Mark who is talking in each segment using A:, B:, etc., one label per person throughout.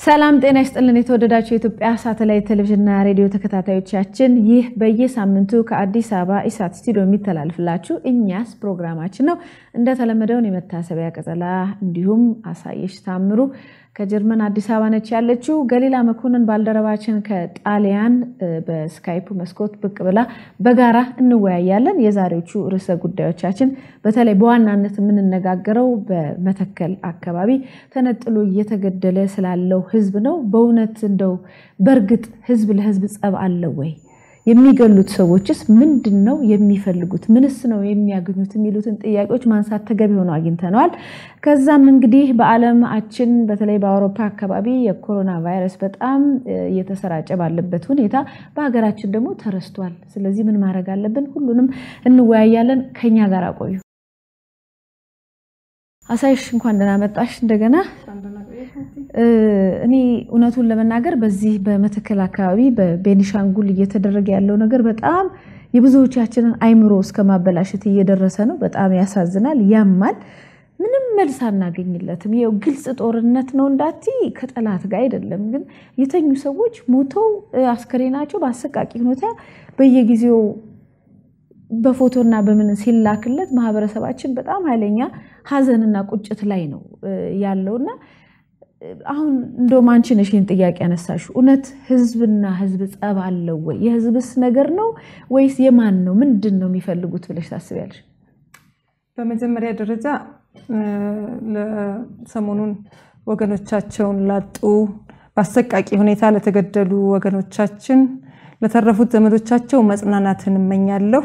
A: ሰላም ጤና ይስጥልን። የተወደዳችሁ የኢትዮጵያ ሳተላይት ቴሌቪዥንና ሬዲዮ ተከታታዮቻችን ይህ በየሳምንቱ ከአዲስ አበባ ኢሳት ስቱዲዮ የሚተላልፍላችሁ እኛስ ፕሮግራማችን ነው። እንደተለመደውን የመታሰቢያ ቀጸላ እንዲሁም አሳየሽ ታምሩ ከጀርመን አዲስ አበባ ነች ያለችው። ገሊላ መኮንን ባልደረባችን ከጣሊያን በስካይፕ መስኮት ብቅ ብላ በጋራ እንወያያለን። የዛሬዎቹ ርዕሰ ጉዳዮቻችን በተለይ በዋናነት የምንነጋገረው በመተከል አካባቢ ተነጥሎ እየተገደለ ስላለው ሕዝብ ነው። በእውነት እንደው በእርግጥ ሕዝብ ለሕዝብ ጸብ አለው ወይ? የሚገሉት ሰዎችስ ምንድን ነው የሚፈልጉት? ምንስ ነው የሚያገኙት? የሚሉትን ጥያቄዎች ማንሳት ተገቢ ሆኖ አግኝተነዋል። ከዛም እንግዲህ በዓለማችን በተለይ በአውሮፓ አካባቢ የኮሮና ቫይረስ በጣም እየተሰራጨ ባለበት ሁኔታ በሀገራችን ደግሞ ተረስቷል። ስለዚህ ምን ማድረግ አለብን? ሁሉንም እንወያያለን። ከኛ ጋር ቆዩ። አሳይሽ እንኳን ደህና መጣሽ እንደገና። እኔ እውነቱን ለመናገር በዚህ በመተከል አካባቢ በቤኒሻንጉል እየተደረገ ያለው ነገር በጣም የብዙዎቻችንን አይምሮ እስከ ማበላሸት እየደረሰ ነው። በጣም ያሳዝናል፣ ያማል። ምንም መልስ አናገኝለትም። ይኸው ግልጽ ጦርነት ነው እንዳቲ ከጠላት ጋር አይደለም። ግን የተኙ ሰዎች ሞተው አስከሬናቸው በአሰቃቂ ሁኔታ በየጊዜው በፎቶና በምን ሲላክለት ማህበረሰባችን በጣም ኃይለኛ ሀዘንና ቁጭት ላይ ነው ያለውና አሁን እንደውም አንቺ ነሽ ይህን ጥያቄ ያነሳሽው። እውነት ህዝብና ህዝብ ጸብ አለው ወይ? የህዝብስ ነገር ነው ወይስ የማን ነው? ምንድን ነው የሚፈልጉት ብለሽ ታስቢያለሽ?
B: በመጀመሪያ ደረጃ ሰሞኑን ወገኖቻቸውን ላጡ በአሰቃቂ ሁኔታ ለተገደሉ ወገኖቻችን ለተረፉት ዘመዶቻቸው መጽናናትን እመኛለሁ።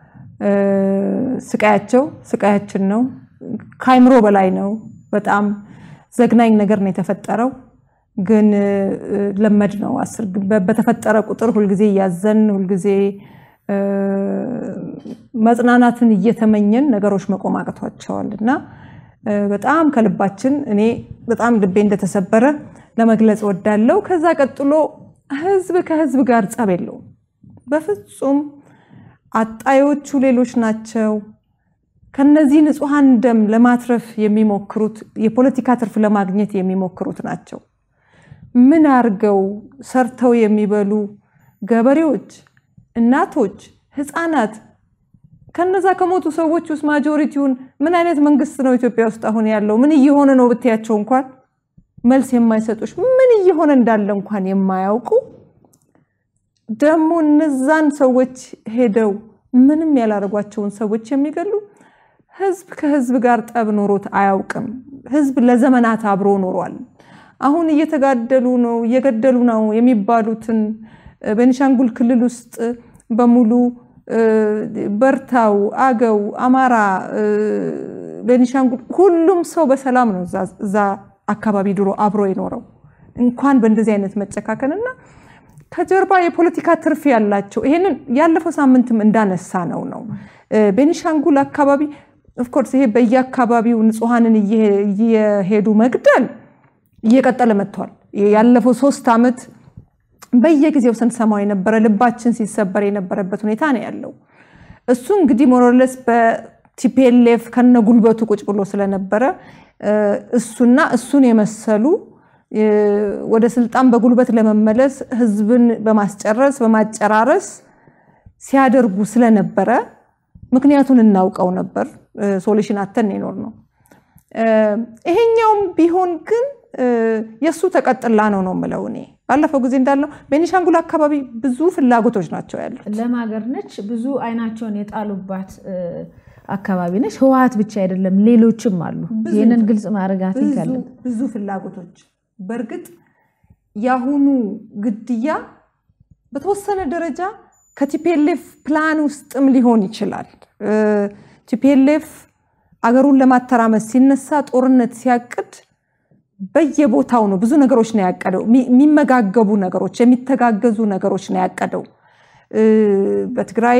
B: ስቃያቸው ስቃያችን ነው፣ ከአይምሮ በላይ ነው። በጣም ዘግናኝ ነገር ነው የተፈጠረው። ግን ለመድ ነው። በተፈጠረ ቁጥር ሁልጊዜ እያዘን ሁልጊዜ መጽናናትን እየተመኘን ነገሮች መቆም አቅቷቸዋል እና በጣም ከልባችን እኔ በጣም ልቤ እንደተሰበረ ለመግለጽ ወዳለው። ከዛ ቀጥሎ ህዝብ ከህዝብ ጋር ጸብ የለውም በፍጹም። አጣዮቹ ሌሎች ናቸው። ከነዚህ ንጹሐን ደም ለማትረፍ የሚሞክሩት የፖለቲካ ትርፍ ለማግኘት የሚሞክሩት ናቸው። ምን አርገው ሰርተው የሚበሉ ገበሬዎች፣ እናቶች፣ ህፃናት ከነዛ ከሞቱ ሰዎች ውስጥ ማጆሪቲውን ምን አይነት መንግስት ነው ኢትዮጵያ ውስጥ አሁን ያለው? ምን እየሆነ ነው ብትያቸው እንኳን መልስ የማይሰጡሽ ምን እየሆነ እንዳለ እንኳን የማያውቁ ደግሞ እነዛን ሰዎች ሄደው ምንም ያላረጓቸውን ሰዎች የሚገሉ ህዝብ ከህዝብ ጋር ጠብ ኖሮት አያውቅም። ህዝብ ለዘመናት አብሮ ኖሯል። አሁን እየተጋደሉ ነው እየገደሉ ነው የሚባሉትን ቤኒሻንጉል ክልል ውስጥ በሙሉ በርታው፣ አገው፣ አማራ፣ ቤኒሻንጉል ሁሉም ሰው በሰላም ነው እዛ አካባቢ ድሮ አብሮ የኖረው እንኳን በእንደዚህ አይነት መጨካከልና ከጀርባ የፖለቲካ ትርፍ ያላቸው ይሄንን ያለፈው ሳምንትም እንዳነሳ ነው ነው ቤኒሻንጉል አካባቢ ኦፍኮርስ ይሄ በየአካባቢው ንጹሐንን እየሄዱ መግደል እየቀጠለ መጥቷል። ያለፈው ሶስት ዓመት በየጊዜው ስንሰማው የነበረ ልባችን ሲሰበር የነበረበት ሁኔታ ነው ያለው። እሱ እንግዲህ ሞሮለስ በቲፒኤልኤፍ ከነ ጉልበቱ ቁጭ ብሎ ስለነበረ እሱና እሱን የመሰሉ ወደ ስልጣን በጉልበት ለመመለስ ህዝብን በማስጨረስ በማጨራረስ ሲያደርጉ ስለነበረ ምክንያቱን እናውቀው ነበር። ሶሉሽን አተን ይኖር ነው። ይሄኛውም ቢሆን ግን የእሱ ተቀጥላ ነው ነው የምለው እኔ ባለፈው ጊዜ እንዳለው ቤኒሻንጉል አካባቢ ብዙ ፍላጎቶች ናቸው ያሉት።
A: ለም ሀገር ነች። ብዙ አይናቸውን የጣሉባት አካባቢ ነች። ህወሓት ብቻ አይደለም፣ ሌሎችም አሉ። ይህንን ግልጽ ማድረጋት ይካለን
B: ብዙ ፍላጎቶች በእርግጥ የአሁኑ ግድያ በተወሰነ ደረጃ ከቲፒኤልኤፍ ፕላን ውስጥም ሊሆን ይችላል። ቲፒኤልኤፍ አገሩን ለማተራመስ ሲነሳ ጦርነት ሲያቅድ በየቦታው ነው ብዙ ነገሮች ነው ያቀደው። የሚመጋገቡ ነገሮች፣ የሚተጋገዙ ነገሮች ነው ያቀደው። በትግራይ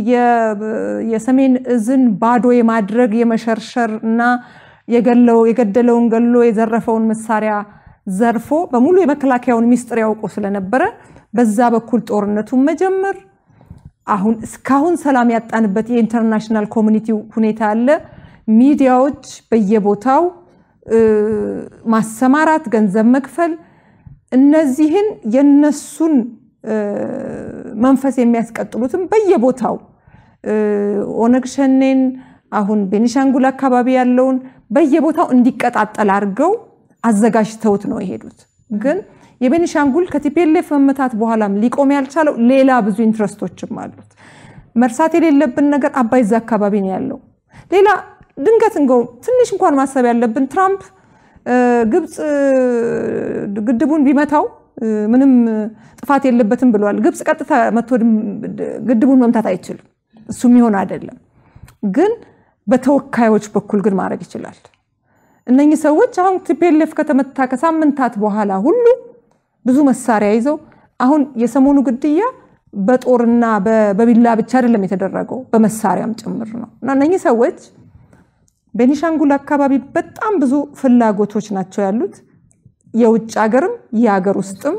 B: የሰሜን እዝን ባዶ የማድረግ የመሸርሸር እና የገደለውን ገሎ የዘረፈውን መሳሪያ ዘርፎ በሙሉ የመከላከያውን ሚስጥር ያውቁ ስለነበረ በዛ በኩል ጦርነቱን መጀመር አሁን እስካሁን ሰላም ያጣንበት የኢንተርናሽናል ኮሚኒቲው ሁኔታ አለ። ሚዲያዎች በየቦታው ማሰማራት፣ ገንዘብ መክፈል እነዚህን የነሱን መንፈስ የሚያስቀጥሉትም በየቦታው ኦነግ ሸኔን አሁን ቤኒሻንጉል አካባቢ ያለውን በየቦታው እንዲቀጣጠል አድርገው አዘጋጅተውት ነው የሄዱት። ግን የቤኒሻንጉል ከቲፒኤልኤፍ መመታት በኋላም ሊቆም ያልቻለው ሌላ ብዙ ኢንትረስቶችም አሉት። መርሳት የሌለብን ነገር አባይ እዛ አካባቢ ነው ያለው። ሌላ ድንገት እንገው ትንሽ እንኳን ማሰብ ያለብን ትራምፕ ግብፅ ግድቡን ቢመታው ምንም ጥፋት የለበትም ብለዋል። ግብፅ ቀጥታ መቶ ግድቡን መምታት አይችልም። እሱ የሚሆን አይደለም። ግን በተወካዮች በኩል ግን ማድረግ ይችላል። እነኚህ ሰዎች አሁን ቲፒኤልኤፍ ከተመታ ከሳምንታት በኋላ ሁሉ ብዙ መሳሪያ ይዘው አሁን የሰሞኑ ግድያ በጦርና በቢላ ብቻ አይደለም የተደረገው በመሳሪያም ጭምር ነው እና እነኚህ ሰዎች ቤኒሻንጉል አካባቢ በጣም ብዙ ፍላጎቶች ናቸው ያሉት የውጭ ሀገርም የሀገር ውስጥም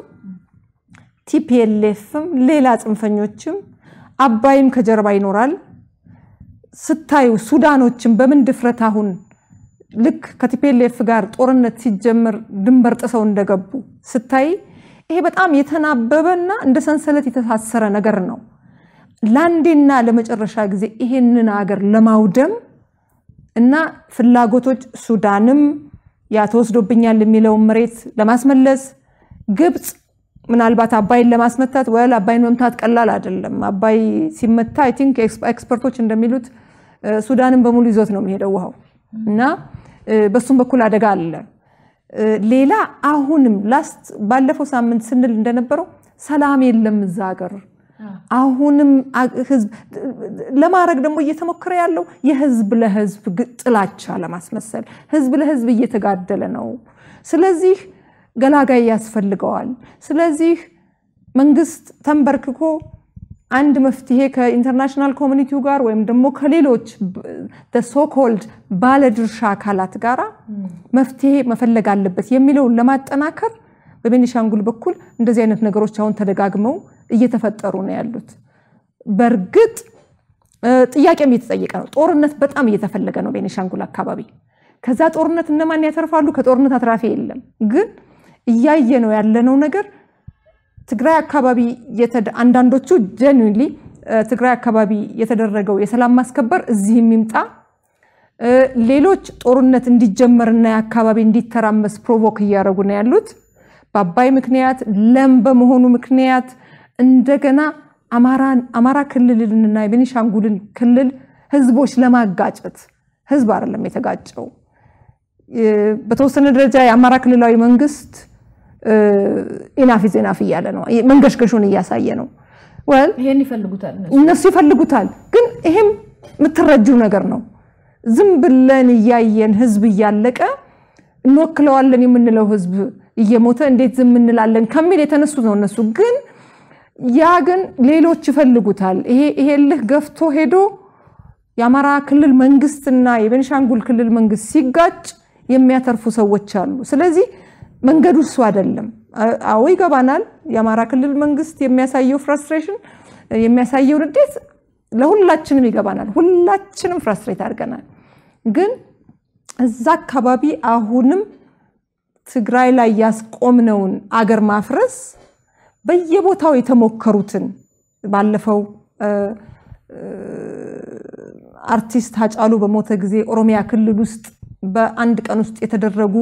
B: ቲፒኤልኤፍም ሌላ ጽንፈኞችም አባይም ከጀርባ ይኖራል። ስታዩ ሱዳኖችም በምን ድፍረት አሁን ልክ ከቲፒኤልኤፍ ጋር ጦርነት ሲጀመር ድንበር ጥሰው እንደገቡ ስታይ ይሄ በጣም የተናበበና እንደ ሰንሰለት የተሳሰረ ነገር ነው። ለአንዴና ለመጨረሻ ጊዜ ይሄንን ሀገር ለማውደም እና ፍላጎቶች ሱዳንም ያ ተወስዶብኛል የሚለውን መሬት ለማስመለስ ግብፅ ምናልባት አባይን ለማስመታት ወል አባይን መምታት ቀላል አይደለም። አባይ ሲመታ አይ ቲንክ ኤክስፐርቶች እንደሚሉት ሱዳንን በሙሉ ይዞት ነው የሚሄደው ውሃው እና በሱም በኩል አደጋ አለ። ሌላ አሁንም ላስት ባለፈው ሳምንት ስንል እንደነበረው ሰላም የለም እዛ ሀገር። አሁንም ህዝብ ለማድረግ ደግሞ እየተሞከረ ያለው የህዝብ ለህዝብ ጥላቻ ለማስመሰል ህዝብ ለህዝብ እየተጋደለ ነው። ስለዚህ ገላጋይ ያስፈልገዋል። ስለዚህ መንግስት ተንበርክኮ አንድ መፍትሄ ከኢንተርናሽናል ኮሚኒቲው ጋር ወይም ደግሞ ከሌሎች ሶኮልድ ባለድርሻ አካላት ጋር መፍትሄ መፈለግ አለበት የሚለውን ለማጠናከር በቤኒሻንጉል በኩል እንደዚህ አይነት ነገሮች አሁን ተደጋግመው እየተፈጠሩ ነው ያሉት። በእርግጥ ጥያቄም እየተጠየቀ ነው። ጦርነት በጣም እየተፈለገ ነው ቤኒሻንጉል አካባቢ። ከዛ ጦርነት እነማን ያተርፋሉ? ከጦርነት አትራፊ የለም። ግን እያየ ነው ያለነው ነገር ትግራይ አካባቢ አንዳንዶቹ ጀኒንሊ ትግራይ አካባቢ የተደረገው የሰላም ማስከበር እዚህ የሚምጣ ሌሎች ጦርነት እንዲጀመርና የአካባቢ እንዲተራመስ ፕሮቮክ እያደረጉ ነው ያሉት። በአባይ ምክንያት ለም በመሆኑ ምክንያት እንደገና አማራ ክልልንና የቤኒሻንጉልን ክልል ህዝቦች ለማጋጨት ህዝብ አይደለም የተጋጨው። በተወሰነ ደረጃ የአማራ ክልላዊ መንግስት ኢናፍ ዜናፍ እያለ ነው፣ መንገሽገሹን እያሳየ ነው። ወል
A: ይሄን ይፈልጉታል
B: እነሱ ይፈልጉታል። ግን ይሄም የምትረጂው ነገር ነው። ዝም ብለን እያየን ህዝብ እያለቀ እንወክለዋለን የምንለው ህዝብ እየሞተ እንዴት ዝም እንላለን ከሚል የተነሱት ነው እነሱ። ግን ያ ግን ሌሎች ይፈልጉታል። ይሄ ልህ ገፍቶ ሄዶ የአማራ ክልል መንግስትና የቤንሻንጉል ክልል መንግስት ሲጋጭ የሚያተርፉ ሰዎች አሉ። ስለዚህ መንገዱ እሱ አይደለም። አዎ ይገባናል። የአማራ ክልል መንግስት የሚያሳየው ፍራስትሬሽን የሚያሳየው ንዴት ለሁላችንም ይገባናል። ሁላችንም ፍራስትሬት አድርገናል። ግን እዛ አካባቢ አሁንም ትግራይ ላይ ያስቆምነውን አገር ማፍረስ በየቦታው የተሞከሩትን ባለፈው አርቲስት ሃጫሉ በሞተ ጊዜ ኦሮሚያ ክልል ውስጥ በአንድ ቀን ውስጥ የተደረጉ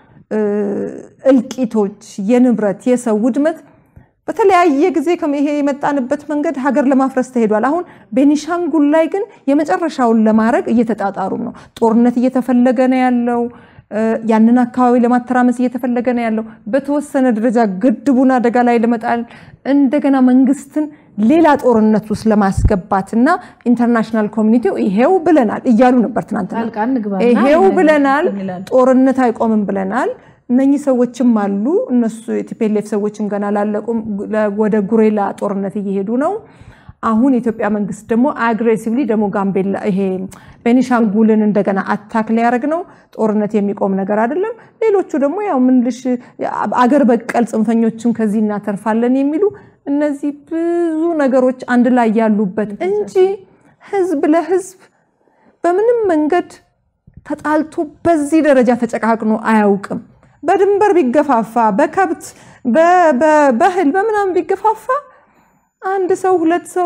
B: እልቂቶች፣ የንብረት የሰው ውድመት በተለያየ ጊዜ ይሄ የመጣንበት መንገድ ሀገር ለማፍረስ ተሄዷል። አሁን ቤኒሻንጉል ላይ ግን የመጨረሻውን ለማድረግ እየተጣጣሩ ነው። ጦርነት እየተፈለገ ነው ያለው። ያንን አካባቢ ለማተራመስ እየተፈለገ ነው ያለው። በተወሰነ ደረጃ ግድቡን አደጋ ላይ ለመጣል እንደገና መንግስትን ሌላ ጦርነት ውስጥ ለማስገባት እና ኢንተርናሽናል ኮሚኒቲው ይሄው ብለናል እያሉ ነበር ትናንትና። ይሄው ብለናል፣ ጦርነት አይቆምም ብለናል። እነኚህ ሰዎችም አሉ። እነሱ የቲፒኤልኤፍ ሰዎችም ገና ላለቁም ወደ ጉሬላ ጦርነት እየሄዱ ነው። አሁን የኢትዮጵያ መንግስት ደግሞ አግሬሲቭሊ ደግሞ ጋምቤላ ይሄ ቤኒሻንጉልን እንደገና አታክ ሊያደርግ ነው። ጦርነት የሚቆም ነገር አይደለም። ሌሎቹ ደግሞ ያው ምንልሽ አገር በቀል ጽንፈኞችን ከዚህ እናተርፋለን የሚሉ እነዚህ ብዙ ነገሮች አንድ ላይ ያሉበት እንጂ ህዝብ ለህዝብ በምንም መንገድ ተጣልቶ በዚህ ደረጃ ተጨቃቅኖ አያውቅም። በድንበር ቢገፋፋ በከብት በእህል በምናምን ቢገፋፋ አንድ ሰው ሁለት ሰው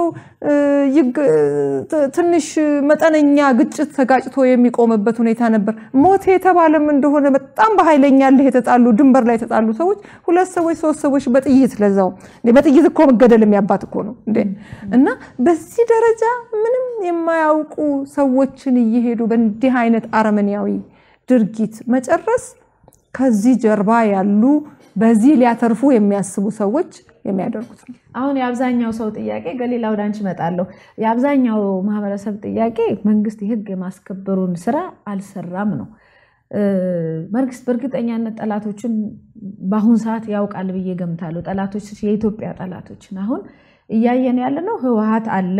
B: ትንሽ መጠነኛ ግጭት ተጋጭቶ የሚቆምበት ሁኔታ ነበር። ሞት የተባለም እንደሆነ በጣም በኃይለኛ ልህ የተጣሉ ድንበር ላይ የተጣሉ ሰዎች ሁለት ሰዎች ሶስት ሰዎች በጥይት ለዛው በጥይት እኮ መገደል የሚያባት እኮ ነው እንዴ! እና በዚህ ደረጃ ምንም የማያውቁ ሰዎችን እየሄዱ በእንዲህ አይነት አረመኔያዊ ድርጊት መጨረስ ከዚህ ጀርባ ያሉ በዚህ ሊያተርፉ የሚያስቡ ሰዎች የሚያደርጉት ነው።
A: አሁን የአብዛኛው ሰው ጥያቄ ገሊላ ወደ አንቺ እመጣለሁ። የአብዛኛው ማህበረሰብ ጥያቄ መንግስት የህግ የማስከበሩን ስራ አልሰራም ነው። መንግስት በእርግጠኛነት ጠላቶችን በአሁን ሰዓት ያውቃል ብዬ ገምታለሁ። ጠላቶች የኢትዮጵያ ጠላቶችን አሁን እያየን ያለ ነው። ህወሀት አለ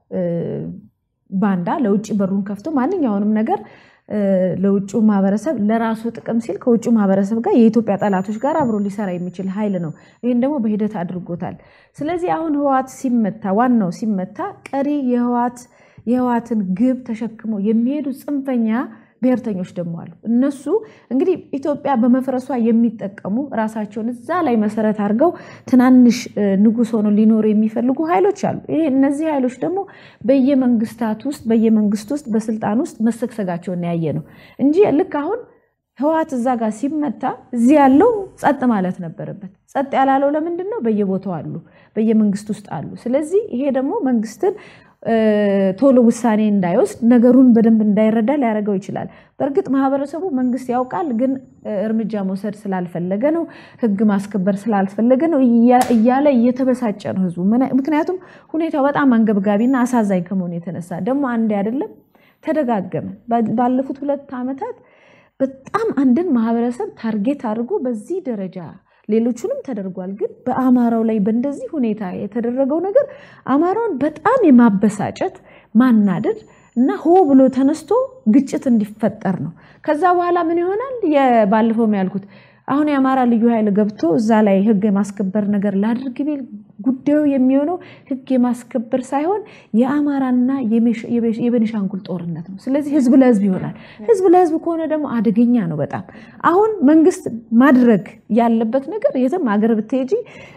A: ባንዳ ለውጭ በሩን ከፍቶ ማንኛውንም ነገር ለውጭ ማህበረሰብ ለራሱ ጥቅም ሲል ከውጭ ማህበረሰብ ጋር የኢትዮጵያ ጠላቶች ጋር አብሮ ሊሰራ የሚችል ኃይል ነው። ይህን ደግሞ በሂደት አድርጎታል። ስለዚህ አሁን ህወሓት ሲመታ ዋናው ሲመታ ቀሪ የህወሓትን ግብ ተሸክመው የሚሄዱ ጽንፈኛ ብሔርተኞች ደግሞ አሉ። እነሱ እንግዲህ ኢትዮጵያ በመፍረሷ የሚጠቀሙ ራሳቸውን እዛ ላይ መሰረት አድርገው ትናንሽ ንጉስ ሆነው ሊኖሩ የሚፈልጉ ኃይሎች አሉ። ይሄ እነዚህ ኃይሎች ደግሞ በየመንግስታት ውስጥ በየመንግስት ውስጥ በስልጣን ውስጥ መሰግሰጋቸውን ያየ ነው እንጂ ልክ አሁን ህወሓት እዛ ጋር ሲመታ እዚህ ያለው ጸጥ ማለት ነበረበት። ጸጥ ያላለው ለምንድን ነው? በየቦታው አሉ፣ በየመንግስት ውስጥ አሉ። ስለዚህ ይሄ ደግሞ መንግስትን ቶሎ ውሳኔ እንዳይወስድ ነገሩን በደንብ እንዳይረዳ ሊያደርገው ይችላል። በእርግጥ ማህበረሰቡ መንግስት ያውቃል፣ ግን እርምጃ መውሰድ ስላልፈለገ ነው፣ ህግ ማስከበር ስላልፈለገ ነው እያለ እየተበሳጨ ነው ህዝቡ። ምክንያቱም ሁኔታው በጣም አንገብጋቢና አሳዛኝ ከመሆኑ የተነሳ ደግሞ አንዴ አይደለም ተደጋገመ። ባለፉት ሁለት ዓመታት በጣም አንድን ማህበረሰብ ታርጌት አድርጎ በዚህ ደረጃ ሌሎቹንም ተደርጓል። ግን በአማራው ላይ በእንደዚህ ሁኔታ የተደረገው ነገር አማራውን በጣም የማበሳጨት ማናደድ እና ሆ ብሎ ተነስቶ ግጭት እንዲፈጠር ነው። ከዛ በኋላ ምን ይሆናል? ባለፈውም ያልኩት አሁን የአማራ ልዩ ኃይል ገብቶ እዛ ላይ ህግ የማስከበር ነገር ላድርግ ቢል ጉዳዩ የሚሆነው ህግ የማስከበር ሳይሆን የአማራና የቤኒሻንጉል ጦርነት ነው። ስለዚህ ህዝብ ለህዝብ ይሆናል። ህዝብ ለህዝብ ከሆነ ደግሞ አደገኛ ነው በጣም። አሁን መንግስት ማድረግ ያለበት ነገር የትም ሀገር ብትሄጂ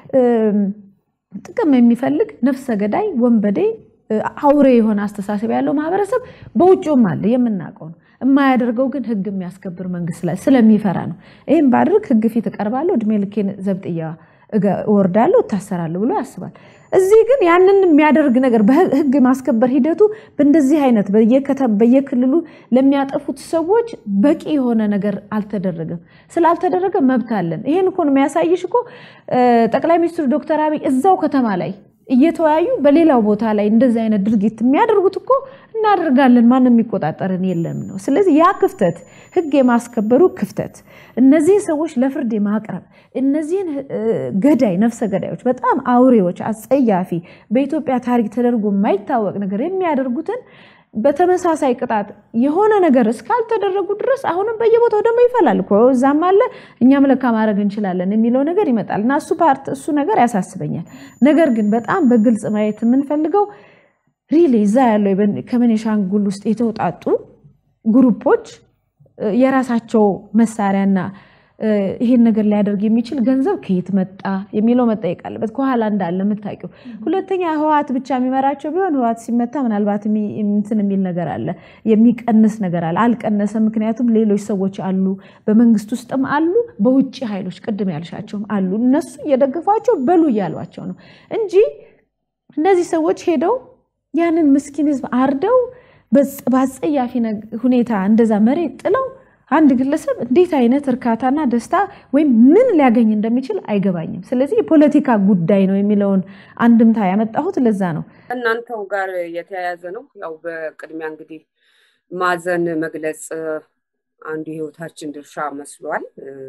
A: ጥቅም የሚፈልግ ነፍሰ ገዳይ፣ ወንበዴ፣ አውሬ የሆነ አስተሳሰብ ያለው ማህበረሰብ በውጭውም አለ የምናውቀው ነው። የማያደርገው ግን ህግ የሚያስከብር መንግስት ላይ ስለሚፈራ ነው። ይህም ባድርግ ህግ ፊት እቀርባለሁ፣ እድሜ ልኬን ዘብጥያ እወርዳለሁ፣ እታሰራለሁ ብሎ ያስባል። እዚህ ግን ያንን የሚያደርግ ነገር በህግ ማስከበር ሂደቱ በእንደዚህ አይነት በየክልሉ ለሚያጠፉት ሰዎች በቂ የሆነ ነገር አልተደረገም። ስላልተደረገ መብት አለን። ይህን እኮ ነው የሚያሳይሽ እኮ ጠቅላይ ሚኒስትሩ ዶክተር አብይ እዛው ከተማ ላይ እየተወያዩ በሌላው ቦታ ላይ እንደዚህ አይነት ድርጊት የሚያደርጉት እኮ እናደርጋለን ማንም የሚቆጣጠርን የለም ነው። ስለዚህ ያ ክፍተት ህግ የማስከበሩ ክፍተት፣ እነዚህን ሰዎች ለፍርድ የማቅረብ እነዚህን ገዳይ ነፍሰ ገዳዮች፣ በጣም አውሬዎች፣ አጸያፊ በኢትዮጵያ ታሪክ ተደርጎ የማይታወቅ ነገር የሚያደርጉትን በተመሳሳይ ቅጣት የሆነ ነገር እስካልተደረጉ ድረስ አሁንም በየቦታው ደግሞ ይፈላል እኮ እዛም አለ እኛም ለካ ማድረግ እንችላለን የሚለው ነገር ይመጣል እና እሱ ፓርት እሱ ነገር ያሳስበኛል። ነገር ግን በጣም በግልጽ ማየት የምንፈልገው ሪሊ እዛ ያለው ከቤኒሻንጉል ውስጥ የተውጣጡ ግሩፖች የራሳቸው መሳሪያና ይሄን ነገር ሊያደርግ የሚችል ገንዘብ ከየት መጣ የሚለው መጠየቅ አለበት። ከኋላ እንዳለ የምታውቂው። ሁለተኛ ህወሓት ብቻ የሚመራቸው ቢሆን ህወሓት ሲመታ ምናልባት እንትን የሚል ነገር አለ፣ የሚቀንስ ነገር አለ። አልቀነሰም። ምክንያቱም ሌሎች ሰዎች አሉ፣ በመንግስት ውስጥም አሉ፣ በውጭ ኃይሎች ቅድም ያልሻቸውም አሉ። እነሱ እየደገፏቸው በሉ እያሏቸው ነው እንጂ እነዚህ ሰዎች ሄደው ያንን ምስኪን ህዝብ አርደው በአጸያፊ ሁኔታ እንደዛ መሬት ጥለው አንድ ግለሰብ እንዴት አይነት እርካታና ደስታ ወይም ምን ሊያገኝ እንደሚችል አይገባኝም። ስለዚህ የፖለቲካ ጉዳይ ነው የሚለውን አንድምታ ያመጣሁት ለዛ ነው።
C: እናንተው ጋር የተያያዘ ነው። ያው በቅድሚያ እንግዲህ ማዘን መግለጽ አንዱ የህይወታችን ድርሻ መስሏል።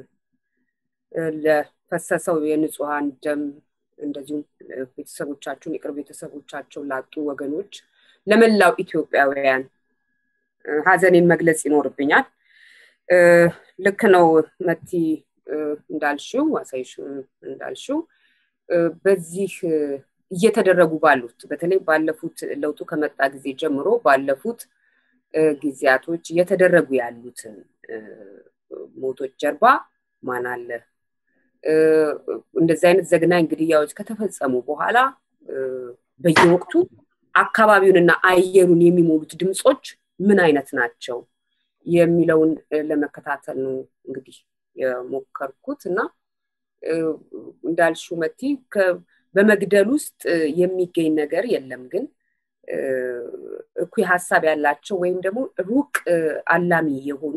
C: ለፈሰሰው የንጹሐን ደም እንደዚሁም ቤተሰቦቻቸውን የቅርብ ቤተሰቦቻቸው ላጡ ወገኖች፣ ለመላው ኢትዮጵያውያን ሀዘኔን መግለጽ ይኖርብኛል። ልክ ነው መቲ እንዳልሽው አሳይሽ እንዳልሽው በዚህ እየተደረጉ ባሉት በተለይ ባለፉት ለውጡ ከመጣ ጊዜ ጀምሮ ባለፉት ጊዜያቶች እየተደረጉ ያሉትን ሞቶች ጀርባ ማን አለ? እንደዚህ አይነት ዘግናኝ ግድያዎች ከተፈጸሙ በኋላ በየወቅቱ አካባቢውንና አየሩን የሚሞሉት ድምፆች ምን አይነት ናቸው የሚለውን ለመከታተል ነው እንግዲህ የሞከርኩት እና እንዳልሽው መቲ በመግደል ውስጥ የሚገኝ ነገር የለም ግን እኩይ ሀሳብ ያላቸው ወይም ደግሞ ሩቅ አላሚ የሆኑ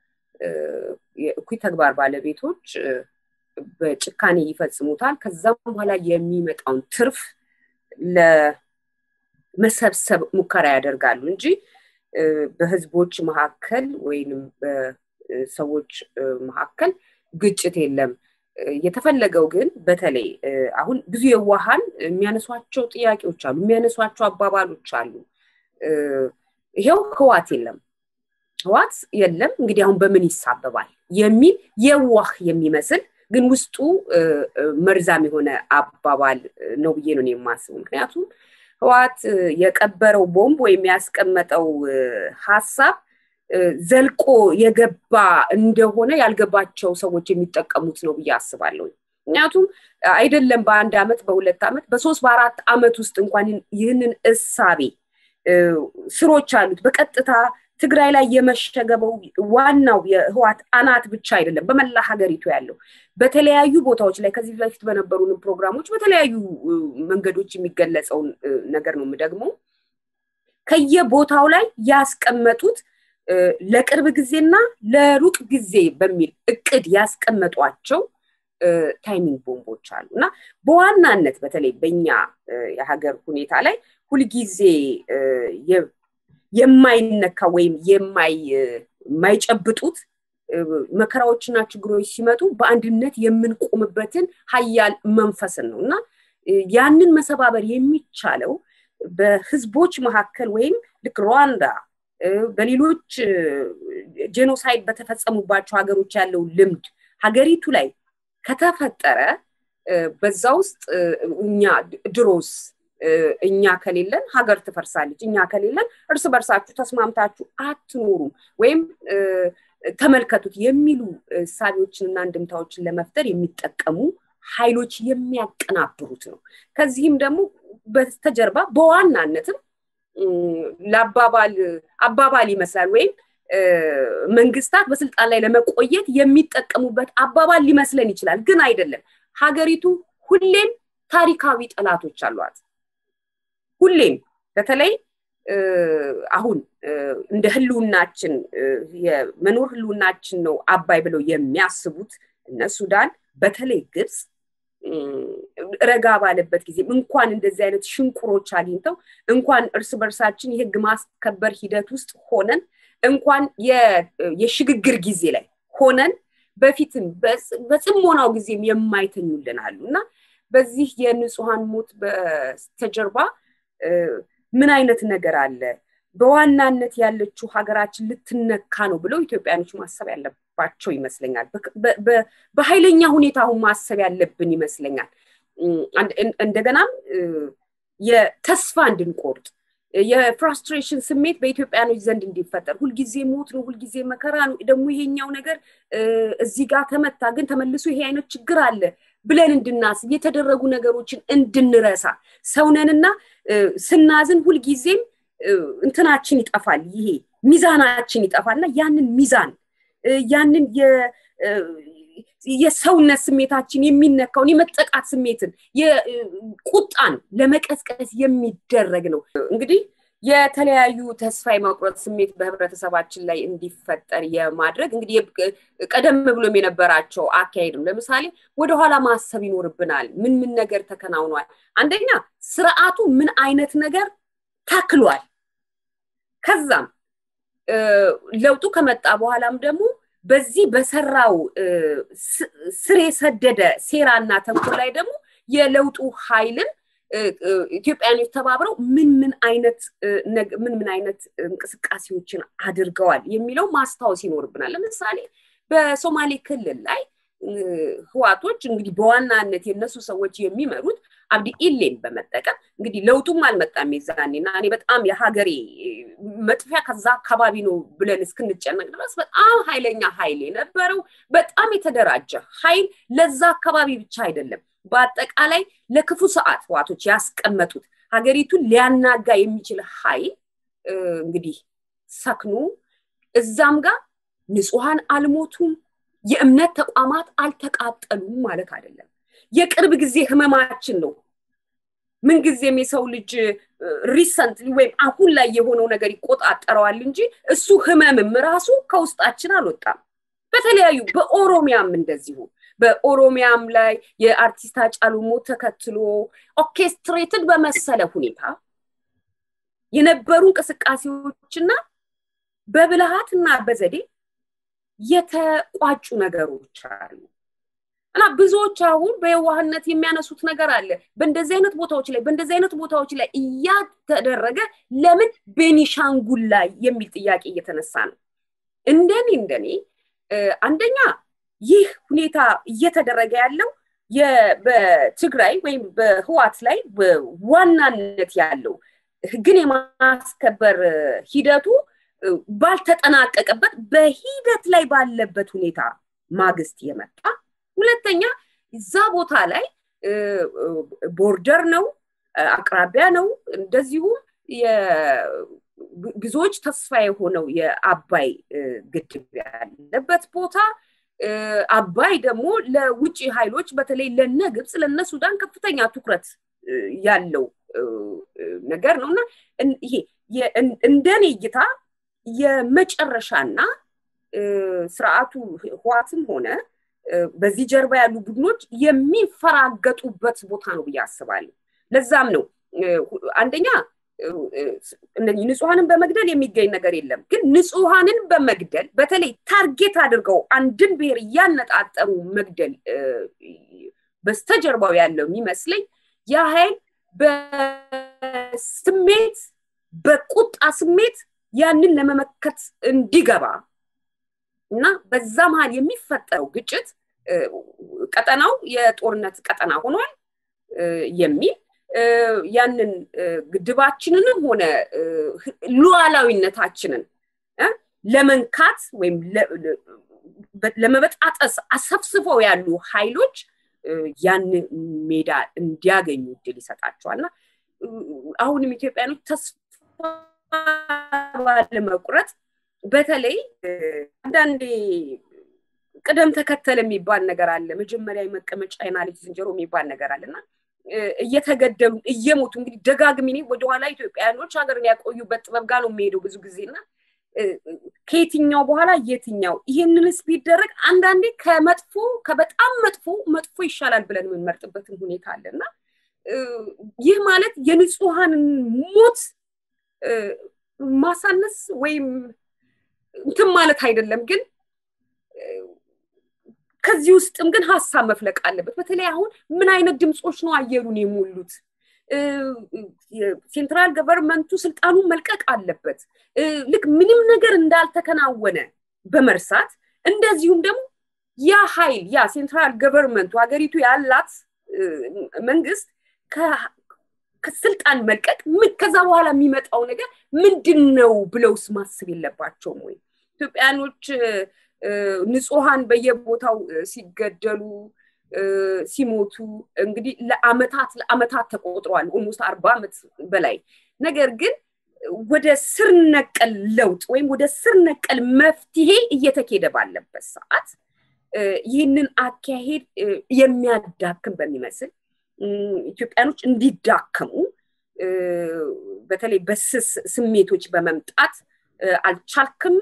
C: የእኩይ ተግባር ባለቤቶች በጭካኔ ይፈጽሙታል። ከዛም በኋላ የሚመጣውን ትርፍ ለመሰብሰብ ሙከራ ያደርጋሉ እንጂ በህዝቦች መካከል ወይንም በሰዎች መካከል ግጭት የለም። የተፈለገው ግን በተለይ አሁን ብዙ የዋሃን የሚያነሷቸው ጥያቄዎች አሉ፣ የሚያነሷቸው አባባሎች አሉ። ይሄው ህዋት የለም ህዋት የለም እንግዲህ አሁን በምን ይሳበባል የሚል የዋህ የሚመስል ግን ውስጡ መርዛም የሆነ አባባል ነው ብዬ ነው የማስበው። ምክንያቱም ህዋት የቀበረው ቦምብ ወይም ያስቀመጠው ሀሳብ ዘልቆ የገባ እንደሆነ ያልገባቸው ሰዎች የሚጠቀሙት ነው ብዬ አስባለሁ። ምክንያቱም አይደለም በአንድ አመት፣ በሁለት አመት፣ በሶስት በአራት አመት ውስጥ እንኳን ይህንን እሳቤ ስሮች አሉት በቀጥታ ትግራይ ላይ የመሸገበው ዋናው የህዋት አናት ብቻ አይደለም፣ በመላ ሀገሪቱ ያለው በተለያዩ ቦታዎች ላይ ከዚህ በፊት በነበሩንም ፕሮግራሞች በተለያዩ መንገዶች የሚገለጸውን ነገር ነው የምደግመው። ከየቦታው ላይ ያስቀመጡት ለቅርብ ጊዜና ለሩቅ ጊዜ በሚል እቅድ ያስቀመጧቸው ታይሚንግ ቦምቦች አሉ እና በዋናነት በተለይ በኛ የሀገር ሁኔታ ላይ ሁልጊዜ የማይነካ ወይም የማይጨብጡት መከራዎችና ችግሮች ሲመጡ በአንድነት የምንቆምበትን ሀያል መንፈስን ነው እና ያንን መሰባበር የሚቻለው በህዝቦች መካከል ወይም ልክ ሩዋንዳ በሌሎች ጄኖሳይድ በተፈጸሙባቸው ሀገሮች ያለው ልምድ ሀገሪቱ ላይ ከተፈጠረ በዛ ውስጥ እኛ ድሮስ እኛ ከሌለን ሀገር ትፈርሳለች፣ እኛ ከሌለን እርስ በርሳችሁ ተስማምታችሁ አትኖሩም ወይም ተመልከቱት የሚሉ እሳቤዎችንና እንድምታዎችን ለመፍጠር የሚጠቀሙ ኃይሎች የሚያቀናብሩት ነው። ከዚህም ደግሞ በስተጀርባ በዋናነትም ለአባባል አባባል ይመስላል ወይም መንግስታት በስልጣን ላይ ለመቆየት የሚጠቀሙበት አባባል ሊመስለን ይችላል፣ ግን አይደለም። ሀገሪቱ ሁሌም ታሪካዊ ጠላቶች አሏት። ሁሌም በተለይ አሁን እንደ ህልውናችን የመኖር ህልውናችን ነው አባይ ብለው የሚያስቡት እነ ሱዳን በተለይ ግብፅ ረጋ ባለበት ጊዜ እንኳን እንደዚህ አይነት ሽንቁሮች አግኝተው እንኳን እርስ በርሳችን የህግ ማስከበር ሂደት ውስጥ ሆነን እንኳን የሽግግር ጊዜ ላይ ሆነን በፊትም በጽሞናው ጊዜም የማይተኙልን አሉ እና በዚህ የንጹሐን ሞት በስተጀርባ ምን አይነት ነገር አለ? በዋናነት ያለችው ሀገራችን ልትነካ ነው ብለው ኢትዮጵያኖች ማሰብ ያለባቸው ይመስለኛል። በኃይለኛ ሁኔታ አሁን ማሰብ ያለብን ይመስለኛል። እንደገናም የተስፋ እንድንቆርጥ የፍራስትሬሽን ስሜት በኢትዮጵያኖች ዘንድ እንዲፈጠር ሁልጊዜ ሞት ነው፣ ሁልጊዜ መከራ ነው፣ ደግሞ ይሄኛው ነገር እዚህ ጋር ተመታ፣ ግን ተመልሶ ይሄ አይነት ችግር አለ ብለን እንድናስብ የተደረጉ ነገሮችን እንድንረሳ ሰውነንና ስናዝን ሁልጊዜም እንትናችን ይጠፋል፣ ይሄ ሚዛናችን ይጠፋል እና ያንን ሚዛን ያንን የሰውነት ስሜታችን የሚነካውን የመጠቃት ስሜትን ቁጣን ለመቀስቀስ የሚደረግ ነው። እንግዲህ የተለያዩ ተስፋ የመቁረጥ ስሜት በህብረተሰባችን ላይ እንዲፈጠር የማድረግ እንግዲህ ቀደም ብሎም የነበራቸው አካሄድ ነው። ለምሳሌ ወደኋላ ማሰብ ይኖርብናል። ምን ምን ነገር ተከናውኗል? አንደኛ ስርዓቱ ምን አይነት ነገር ተክሏል? ከዛም ለውጡ ከመጣ በኋላም ደግሞ በዚህ በሰራው ስር የሰደደ ሴራና ተንኮል ላይ ደግሞ የለውጡ ኃይልን ኢትዮጵያኖች ተባብረው ምን ምን አይነት ምን ምን አይነት እንቅስቃሴዎችን አድርገዋል የሚለው ማስታወስ ይኖርብናል። ለምሳሌ በሶማሌ ክልል ላይ ህዋቶች እንግዲህ በዋናነት የነሱ ሰዎች የሚመሩት አብዲ ኢሌን በመጠቀም እንግዲህ ለውጡም አልመጣም የዛኔ እና እኔ በጣም የሀገሬ መጥፊያ ከዛ አካባቢ ነው ብለን እስክንጨነቅ ድረስ በጣም ኃይለኛ ኃይል የነበረው በጣም የተደራጀ ኃይል ለዛ አካባቢ ብቻ አይደለም፣ በአጠቃላይ ለክፉ ሰዓት ህዋቶች ያስቀመጡት ሀገሪቱን ሊያናጋ የሚችል ኃይል እንግዲህ ሰክኖ እዛም ጋር ንጹሐን አልሞቱም፣ የእምነት ተቋማት አልተቃጠሉም ማለት አይደለም። የቅርብ ጊዜ ህመማችን ነው። ምንጊዜም የሰው ልጅ ሪሰንት ወይም አሁን ላይ የሆነው ነገር ይቆጣጠረዋል እንጂ እሱ ህመምም ራሱ ከውስጣችን አልወጣም። በተለያዩ በኦሮሚያም እንደዚሁ በኦሮሚያም ላይ የአርቲስት ሃጫሉ ሞት ተከትሎ ኦርኬስትሬትድ በመሰለ ሁኔታ የነበሩ እንቅስቃሴዎችና በብልሃትና በዘዴ የተቋጩ ነገሮች አሉ እና ብዙዎች አሁን በየዋህነት የሚያነሱት ነገር አለ። በእንደዚህ አይነት ቦታዎች ላይ በእንደዚህ አይነት ቦታዎች ላይ እያተደረገ ለምን ቤኒሻንጉል ላይ የሚል ጥያቄ እየተነሳ ነው። እንደኔ እንደኔ አንደኛ ይህ ሁኔታ እየተደረገ ያለው በትግራይ ወይም በህዋት ላይ በዋናነት ያለው ህግን የማስከበር ሂደቱ ባልተጠናቀቀበት በሂደት ላይ ባለበት ሁኔታ ማግስት የመጣ ሁለተኛ እዛ ቦታ ላይ ቦርደር ነው፣ አቅራቢያ ነው። እንደዚሁም ብዙዎች ተስፋ የሆነው የአባይ ግድብ ያለበት ቦታ አባይ ደግሞ ለውጭ ኃይሎች በተለይ ለነ ግብፅ ለነ ሱዳን ከፍተኛ ትኩረት ያለው ነገር ነው እና ይሄ እንደኔ እይታ የመጨረሻና ስርዓቱ ህዋትም ሆነ በዚህ ጀርባ ያሉ ቡድኖች የሚፈራገጡበት ቦታ ነው ብዬ አስባለሁ። ለዛም ነው አንደኛ ንጹሐንን በመግደል የሚገኝ ነገር የለም። ግን ንጹሐንን በመግደል በተለይ ታርጌት አድርገው አንድን ብሔር እያነጣጠሩ መግደል በስተጀርባው ያለው የሚመስለኝ ያ ኃይል በስሜት በቁጣ ስሜት ያንን ለመመከት እንዲገባ እና በዛ መሀል የሚፈጠረው ግጭት ቀጠናው የጦርነት ቀጠና ሆኗል የሚል ያንን ግድባችንንም ሆነ ሉዓላዊነታችንን ለመንካት ወይም ለመበጣጠስ አሰብስበው ያሉ ኃይሎች ያን ሜዳ እንዲያገኙ እድል ይሰጣቸዋል እና አሁንም ኢትዮጵያኖች ተስፋ ባለመቁረጥ በተለይ አንዳንዴ ቅደም ተከተል የሚባል ነገር አለ። መጀመሪያ የመቀመጫ አይናልጅ ዝንጀሮ የሚባል ነገር አለ እና እየተገደሉ እየሞቱ እንግዲህ ደጋግሚ ወደኋላ ኢትዮጵያውያኖች ሀገርን ያቆዩበት ጥበብ ጋር ነው የሚሄደው ብዙ ጊዜ እና ከየትኛው በኋላ የትኛው ይህንንስ ቢደረግ አንዳንዴ ከመጥፎ ከበጣም መጥፎ መጥፎ ይሻላል ብለን የምንመርጥበትን ሁኔታ አለ እና ይህ ማለት የንጹሐንን ሞት ማሳነስ ወይም እንትን ማለት አይደለም ግን ከዚህ ውስጥም ግን ሀሳብ መፍለቅ አለበት። በተለይ አሁን ምን አይነት ድምፆች ነው አየሩን የሞሉት? ሴንትራል ገቨርንመንቱ ስልጣኑን መልቀቅ አለበት። ልክ ምንም ነገር እንዳልተከናወነ በመርሳት እንደዚሁም ደግሞ ያ ኃይል ያ ሴንትራል ገቨርንመንቱ ሀገሪቱ ያላት መንግስት ከስልጣን መልቀቅ ከዛ በኋላ የሚመጣው ነገር ምንድን ነው ብለውስ ማስብ የለባቸውም ወይ? ኢትዮጵያኖች ንጹሐን በየቦታው ሲገደሉ ሲሞቱ እንግዲህ ለአመታት ለአመታት ተቆጥረዋል ኦልሞስት አርባ ዓመት በላይ ነገር ግን ወደ ስር ነቀል ለውጥ ወይም ወደ ስር ነቀል መፍትሄ እየተኬደ ባለበት ሰዓት ይህንን አካሄድ የሚያዳክም በሚመስል ኢትዮጵያኖች እንዲዳከሙ በተለይ በስስ ስሜቶች በመምጣት አልቻልክም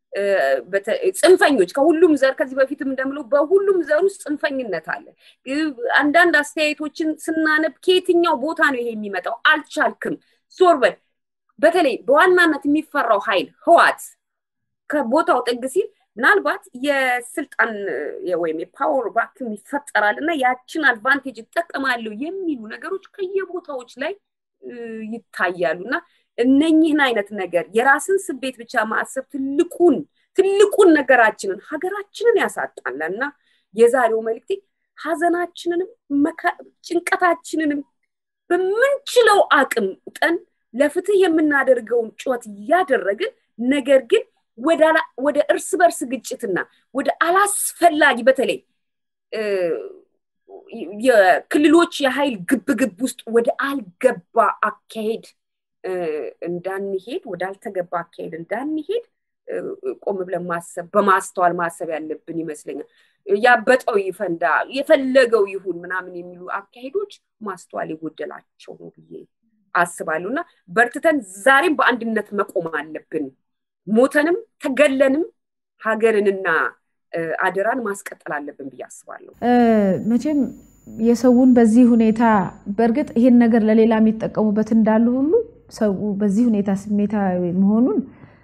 C: ጽንፈኞች ከሁሉም ዘር ከዚህ በፊትም እንደምለው በሁሉም ዘር ውስጥ ጽንፈኝነት አለ። አንዳንድ አስተያየቶችን ስናነብ ከየትኛው ቦታ ነው ይሄ የሚመጣው? አልቻልክም፣ ዞር በል። በተለይ በዋናነት የሚፈራው ኃይል ህዋት ከቦታው ጥግ ሲል ምናልባት የስልጣን ወይም የፓወር ቫክዩም ይፈጠራል እና ያችን አድቫንቴጅ ይጠቀማሉ የሚሉ ነገሮች ከየቦታዎች ላይ ይታያሉ እና እነኝህን አይነት ነገር የራስን ስቤት ብቻ ማሰብ ትልቁን ትልቁን ነገራችንን ሀገራችንን ያሳጣናል እና የዛሬው መልክቴ ሀዘናችንንም ጭንቀታችንንም በምንችለው አቅም ጠን ለፍትህ የምናደርገውን ጩኸት እያደረግን ነገር ግን ወደ እርስ በርስ ግጭትና ወደ አላስፈላጊ በተለይ የክልሎች የኃይል ግብግብ ውስጥ ወደ አልገባ አካሄድ እንዳንሄድ ወደ አልተገባ አካሄድ እንዳንሄድ ቆም ብለን ማሰብ በማስተዋል ማሰብ ያለብን ይመስለኛል። ያበጠው ይፈንዳ የፈለገው ይሁን ምናምን የሚሉ አካሄዶች ማስተዋል የጎደላቸው ነው ብዬ አስባለሁ እና በርትተን ዛሬም በአንድነት መቆም አለብን። ሞተንም ተገለንም ሀገርንና አደራን ማስቀጠል አለብን ብዬ አስባለሁ።
A: መቼም የሰውን በዚህ ሁኔታ በእርግጥ ይሄን ነገር ለሌላ የሚጠቀሙበት እንዳሉ ሁሉ ሰው በዚህ ሁኔታ ስሜታዊ መሆኑን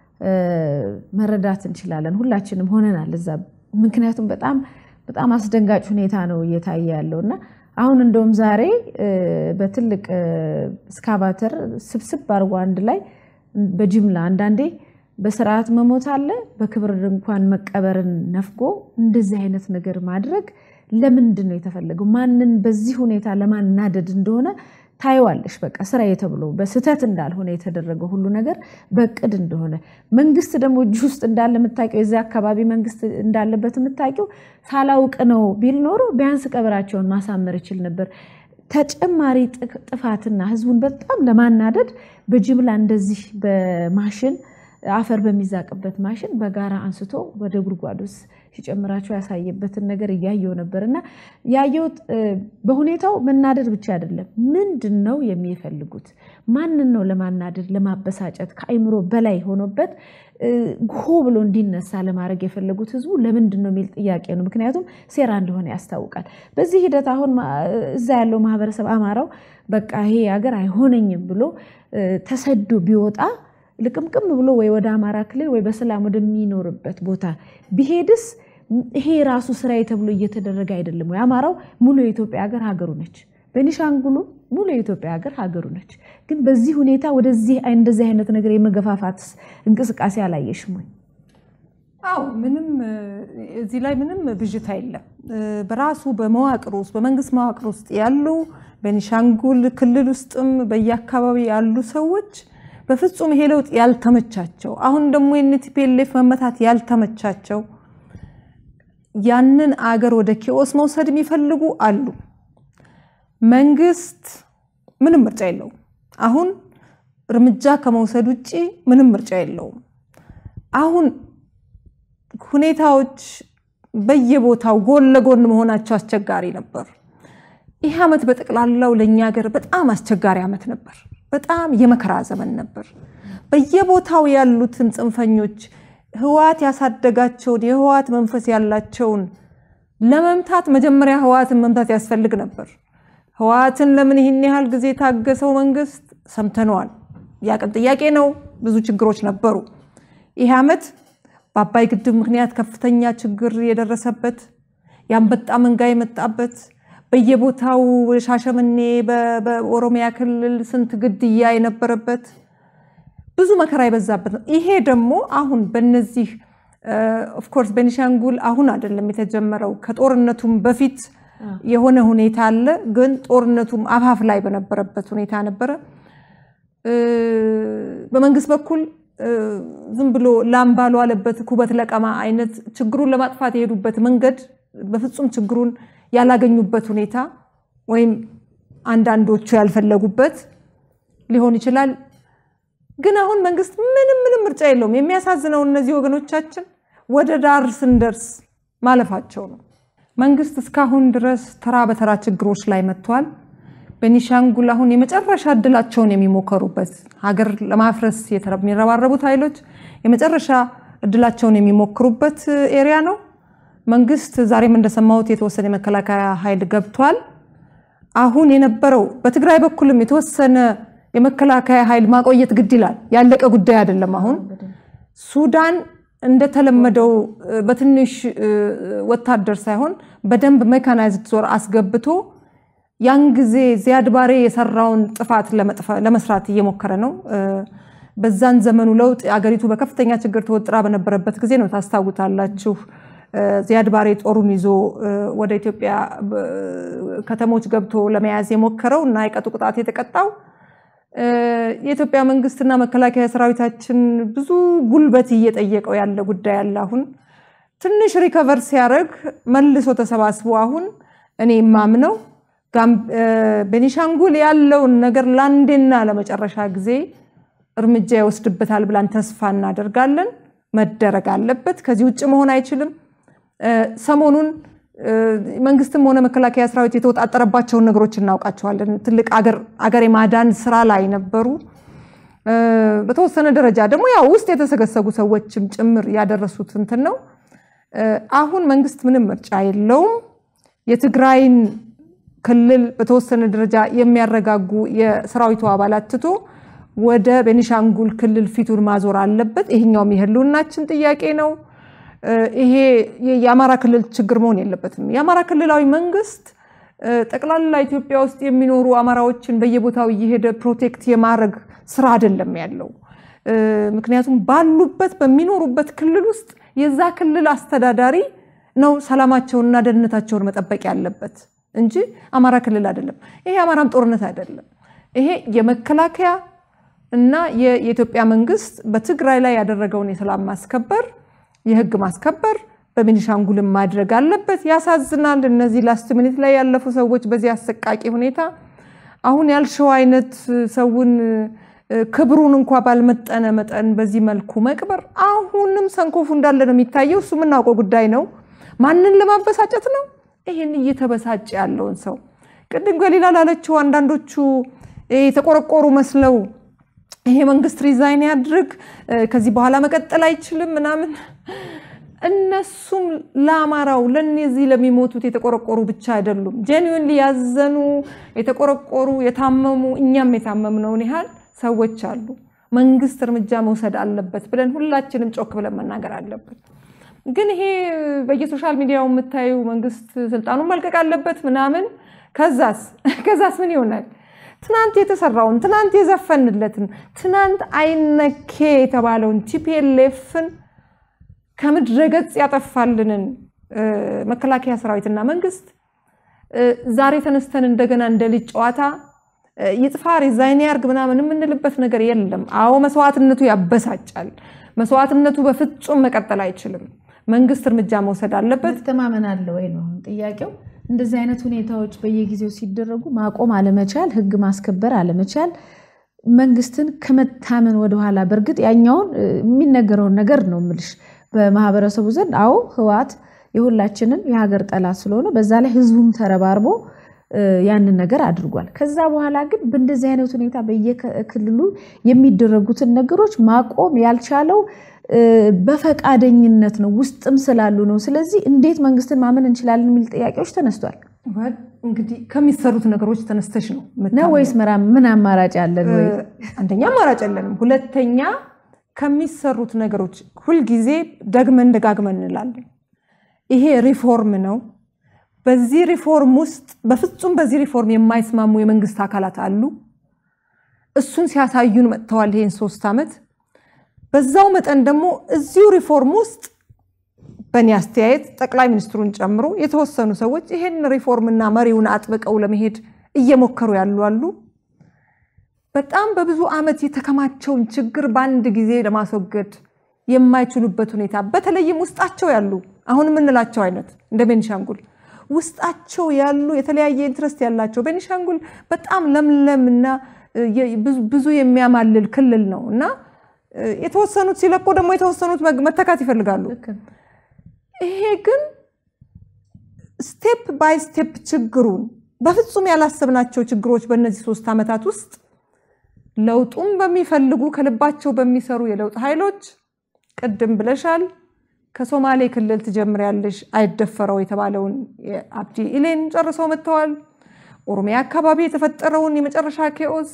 A: መረዳት እንችላለን። ሁላችንም ሆነናል እዛ። ምክንያቱም በጣም በጣም አስደንጋጭ ሁኔታ ነው እየታየ ያለው እና አሁን እንደውም ዛሬ በትልቅ እስካቫተር ስብስብ አድርጎ አንድ ላይ በጅምላ አንዳንዴ በስርዓት መሞት አለ፣ በክብር እንኳን መቀበርን ነፍጎ እንደዚህ አይነት ነገር ማድረግ ለምንድን ነው የተፈለገው? ማንን በዚህ ሁኔታ ለማናደድ እንደሆነ ታየዋለሽ። በቃ ስራዬ ተብሎ በስህተት እንዳልሆነ የተደረገው ሁሉ ነገር በእቅድ እንደሆነ መንግስት ደግሞ እጅ ውስጥ እንዳለ የምታውቂው የዚህ አካባቢ መንግስት እንዳለበት የምታውቂው ሳላውቅ ነው ቢል ኖሮ ቢያንስ ቀብራቸውን ማሳመር ይችል ነበር። ተጨማሪ ጥፋትና ህዝቡን በጣም ለማናደድ በጅምላ እንደዚህ በማሽን አፈር በሚዛቅበት ማሽን በጋራ አንስቶ ወደ ጉድጓድ ውስጥ ሲጨምራቸው ያሳየበትን ነገር እያየው ነበር እና ያየሁት በሁኔታው መናደድ ብቻ አይደለም። ምንድን ነው የሚፈልጉት? ማንን ነው ለማናደድ ለማበሳጨት ከአይምሮ በላይ ሆኖበት ሆ ብሎ እንዲነሳ ለማድረግ የፈለጉት ህዝቡ ለምንድን ነው የሚል ጥያቄ ነው። ምክንያቱም ሴራ እንደሆነ ያስታውቃል። በዚህ ሂደት አሁን እዛ ያለው ማህበረሰብ አማራው በቃ ይሄ ሀገር አይሆነኝም ብሎ ተሰዶ ቢወጣ ልቅምቅም ብሎ ወይ ወደ አማራ ክልል ወይ በሰላም ወደሚኖርበት ቦታ ቢሄድስ ይሄ ራሱ ስራዬ ተብሎ እየተደረገ አይደለም ወይ? አማራው ሙሉ የኢትዮጵያ ሀገር ሀገሩ ነች። ቤኒሻንጉሉ ሙሉ የኢትዮጵያ ሀገር ሀገሩ ነች። ግን በዚህ ሁኔታ ወደዚህ እንደዚህ አይነት ነገር የመገፋፋት እንቅስቃሴ አላየሽም ወይ?
B: አው ምንም እዚህ ላይ ምንም ብዥታ የለም። በራሱ በመዋቅር ውስጥ በመንግስት መዋቅር ውስጥ ያሉ ቤኒሻንጉል ክልል ውስጥም በየአካባቢ ያሉ ሰዎች በፍጹም ይሄ ለውጥ ያልተመቻቸው አሁን ደግሞ የቲፒኤልኤፍ መመታት ያልተመቻቸው ያንን አገር ወደ ኪኦስ መውሰድ የሚፈልጉ አሉ። መንግስት ምንም ምርጫ የለውም። አሁን እርምጃ ከመውሰድ ውጭ ምንም ምርጫ የለውም። አሁን ሁኔታዎች በየቦታው ጎን ለጎን መሆናቸው አስቸጋሪ ነበር። ይህ ዓመት በጠቅላላው ለእኛ ሀገር በጣም አስቸጋሪ ዓመት ነበር። በጣም የመከራ ዘመን ነበር። በየቦታው ያሉትን ጽንፈኞች ህወሓት ያሳደጋቸውን የህወሓት መንፈስ ያላቸውን ለመምታት መጀመሪያ ህወሓትን መምታት ያስፈልግ ነበር። ህወሓትን ለምን ይህን ያህል ጊዜ የታገሰው መንግስት ሰምተነዋል። የአቅም ጥያቄ ነው። ብዙ ችግሮች ነበሩ። ይህ ዓመት በአባይ ግድብ ምክንያት ከፍተኛ ችግር የደረሰበት የአንበጣ መንጋ የመጣበት በየቦታው ሻሸመኔ በኦሮሚያ ክልል ስንት ግድያ የነበረበት ብዙ መከራ የበዛበት ነው። ይሄ ደግሞ አሁን በነዚህ ኦፍኮርስ ቤኒሻንጉል አሁን አይደለም የተጀመረው፣ ከጦርነቱም በፊት የሆነ ሁኔታ አለ። ግን ጦርነቱም አፋፍ ላይ በነበረበት ሁኔታ ነበረ። በመንግስት በኩል ዝም ብሎ ላም ባልዋለበት ኩበት ለቀማ አይነት ችግሩን ለማጥፋት የሄዱበት መንገድ በፍጹም ችግሩን ያላገኙበት ሁኔታ ወይም አንዳንዶቹ ያልፈለጉበት ሊሆን ይችላል። ግን አሁን መንግስት ምንም ምንም ምርጫ የለውም። የሚያሳዝነው እነዚህ ወገኖቻችን ወደ ዳር ስንደርስ ማለፋቸው ነው። መንግስት እስካሁን ድረስ ተራ በተራ ችግሮች ላይ መጥቷል። ቤኒሻንጉል አሁን የመጨረሻ እድላቸውን የሚሞከሩበት ሀገር ለማፍረስ የሚረባረቡት ኃይሎች የመጨረሻ እድላቸውን የሚሞክሩበት ኤሪያ ነው። መንግስት ዛሬም እንደሰማሁት የተወሰነ የመከላከያ ኃይል ገብቷል። አሁን የነበረው በትግራይ በኩልም የተወሰነ የመከላከያ ኃይል ማቆየት ግድ ይላል። ያለቀ ጉዳይ አይደለም። አሁን ሱዳን እንደተለመደው በትንሽ ወታደር ሳይሆን በደንብ ሜካናይዝድ ዞር አስገብቶ ያን ጊዜ ዚያድ ባሬ የሰራውን ጥፋት ለመስራት እየሞከረ ነው። በዛን ዘመኑ ለውጥ አገሪቱ በከፍተኛ ችግር ተወጥራ በነበረበት ጊዜ ነው። ታስታውታላችሁ። ዚያድ ባሬ ጦሩን ይዞ ወደ ኢትዮጵያ ከተሞች ገብቶ ለመያዝ የሞከረው እና የቀጡ ቅጣት የተቀጣው የኢትዮጵያ መንግስትና መከላከያ ሰራዊታችን ብዙ ጉልበት እየጠየቀው ያለ ጉዳይ አለ። አሁን ትንሽ ሪከቨር ሲያደርግ መልሶ ተሰባስቦ አሁን እኔ የማምነው ቤኒሻንጉል ያለውን ነገር ለአንዴና ለመጨረሻ ጊዜ እርምጃ ይወስድበታል ብላን ተስፋ እናደርጋለን። መደረግ አለበት። ከዚህ ውጭ መሆን አይችልም። ሰሞኑን መንግስትም ሆነ መከላከያ ሰራዊት የተወጣጠረባቸውን ነገሮች እናውቃቸዋለን። ትልቅ አገር የማዳን ስራ ላይ ነበሩ። በተወሰነ ደረጃ ደግሞ ያው ውስጥ የተሰገሰጉ ሰዎችም ጭምር ያደረሱት እንትን ነው። አሁን መንግስት ምንም ምርጫ የለውም። የትግራይን ክልል በተወሰነ ደረጃ የሚያረጋጉ የሰራዊቱ አባላት ትቶ ወደ ቤኒሻንጉል ክልል ፊቱን ማዞር አለበት። ይሄኛውም የህልውናችን ጥያቄ ነው። ይሄ የአማራ ክልል ችግር መሆን የለበትም። የአማራ ክልላዊ መንግስት ጠቅላላ ኢትዮጵያ ውስጥ የሚኖሩ አማራዎችን በየቦታው እየሄደ ፕሮቴክት የማድረግ ስራ አይደለም ያለው። ምክንያቱም ባሉበት በሚኖሩበት ክልል ውስጥ የዛ ክልል አስተዳዳሪ ነው ሰላማቸውንና ደህንነታቸውን መጠበቅ ያለበት እንጂ አማራ ክልል አይደለም። ይሄ የአማራም ጦርነት አይደለም። ይሄ የመከላከያ እና የኢትዮጵያ መንግስት በትግራይ ላይ ያደረገውን የሰላም ማስከበር የህግ ማስከበር በቤኒሻንጉልም ማድረግ አለበት። ያሳዝናል። እነዚህ ላስት ሚኒት ላይ ያለፉ ሰዎች በዚህ አሰቃቂ ሁኔታ አሁን ያልሸው አይነት ሰውን ክብሩን እንኳ ባልመጠነ መጠን በዚህ መልኩ መቅበር አሁንም ሰንኮፉ እንዳለ ነው የሚታየው። እሱ የምናውቀው ጉዳይ ነው። ማንን ለማበሳጨት ነው? ይህን እየተበሳጨ ያለውን ሰው ቅድም ገሊላ ላለችው አንዳንዶቹ የተቆረቆሩ መስለው ይሄ መንግስት ሪዛይን ያድርግ ከዚህ በኋላ መቀጠል አይችልም ምናምን እነሱም ለአማራው ለነዚህ ለሚሞቱት የተቆረቆሩ ብቻ አይደሉም። ጄኒዊንሊ ያዘኑ የተቆረቆሩ የታመሙ እኛም የታመምነውን ያህል ሰዎች አሉ። መንግስት እርምጃ መውሰድ አለበት ብለን ሁላችንም ጮክ ብለን መናገር አለበት። ግን ይሄ በየሶሻል ሚዲያው የምታዩ መንግስት ስልጣኑን መልቀቅ አለበት ምናምን ከዛስ ከዛስ ምን ይሆናል? ትናንት የተሰራውን ትናንት የዘፈንለትን ትናንት አይነኬ የተባለውን ቲፒኤልኤፍን ከምድረ ገጽ ያጠፋልንን መከላከያ ሰራዊትና መንግስት ዛሬ ተነስተን እንደገና እንደ ልጅ ጨዋታ ይጥፋ ሪዛይን ያርግ ምናምን የምንልበት ነገር የለም። አዎ መስዋዕትነቱ ያበሳጫል። መስዋዕትነቱ በፍጹም መቀጠል አይችልም። መንግስት እርምጃ መውሰድ አለበት።
A: መተማመን አለ ወይ ነው ጥያቄው። እንደዚህ አይነት ሁኔታዎች በየጊዜው ሲደረጉ ማቆም አለመቻል፣ ህግ ማስከበር አለመቻል መንግስትን ከመታመን ወደኋላ በእርግጥ ያኛውን የሚነገረውን ነገር ነው ምልሽ በማህበረሰቡ ዘንድ አዎ ህወሓት የሁላችንም የሀገር ጠላት ስለሆነ በዛ ላይ ህዝቡም ተረባርቦ ያንን ነገር አድርጓል። ከዛ በኋላ ግን በእንደዚህ አይነት ሁኔታ በየክልሉ የሚደረጉትን ነገሮች ማቆም ያልቻለው በፈቃደኝነት ነው፣ ውስጥም ስላሉ ነው። ስለዚህ እንዴት መንግስትን ማመን እንችላለን የሚል ጥያቄዎች ተነስቷል።
B: እንግዲህ ከሚሰሩት ነገሮች ተነስተሽ ነው
A: ነው ወይስ ምን አማራጭ አለን? ወይ
B: አንደኛ አማራጭ የለንም፣ ሁለተኛ ከሚሰሩት ነገሮች ሁልጊዜ ደግመን ደጋግመን እንላለን። ይሄ ሪፎርም ነው። በዚህ ሪፎርም ውስጥ በፍጹም በዚህ ሪፎርም የማይስማሙ የመንግስት አካላት አሉ። እሱን ሲያሳዩን መጥተዋል ይሄን ሶስት ዓመት። በዛው መጠን ደግሞ እዚሁ ሪፎርም ውስጥ በእኔ አስተያየት ጠቅላይ ሚኒስትሩን ጨምሮ የተወሰኑ ሰዎች ይሄን ሪፎርምና መሪውን አጥብቀው ለመሄድ እየሞከሩ ያሉ አሉ። በጣም በብዙ ዓመት የተከማቸውን ችግር በአንድ ጊዜ ለማስወገድ የማይችሉበት ሁኔታ በተለይም ውስጣቸው ያሉ አሁን የምንላቸው አይነት እንደ ቤኒሻንጉል ውስጣቸው ያሉ የተለያየ ኢንትረስት ያላቸው ቤኒሻንጉል በጣም ለምለም እና ብዙ የሚያማልል ክልል ነው እና የተወሰኑት ሲለቁ ደግሞ የተወሰኑት መተካት ይፈልጋሉ። ይሄ ግን ስቴፕ ባይ ስቴፕ ችግሩን በፍጹም ያላሰብናቸው ችግሮች በእነዚህ ሶስት ዓመታት ውስጥ ለውጡም በሚፈልጉ ከልባቸው በሚሰሩ የለውጥ ኃይሎች ቅድም ብለሻል። ከሶማሌ ክልል ትጀምሪያለሽ። አይደፈረው የተባለውን የአብዲ ኢሌን ጨርሰው መጥተዋል። ኦሮሚያ አካባቢ የተፈጠረውን የመጨረሻ ኬኦስ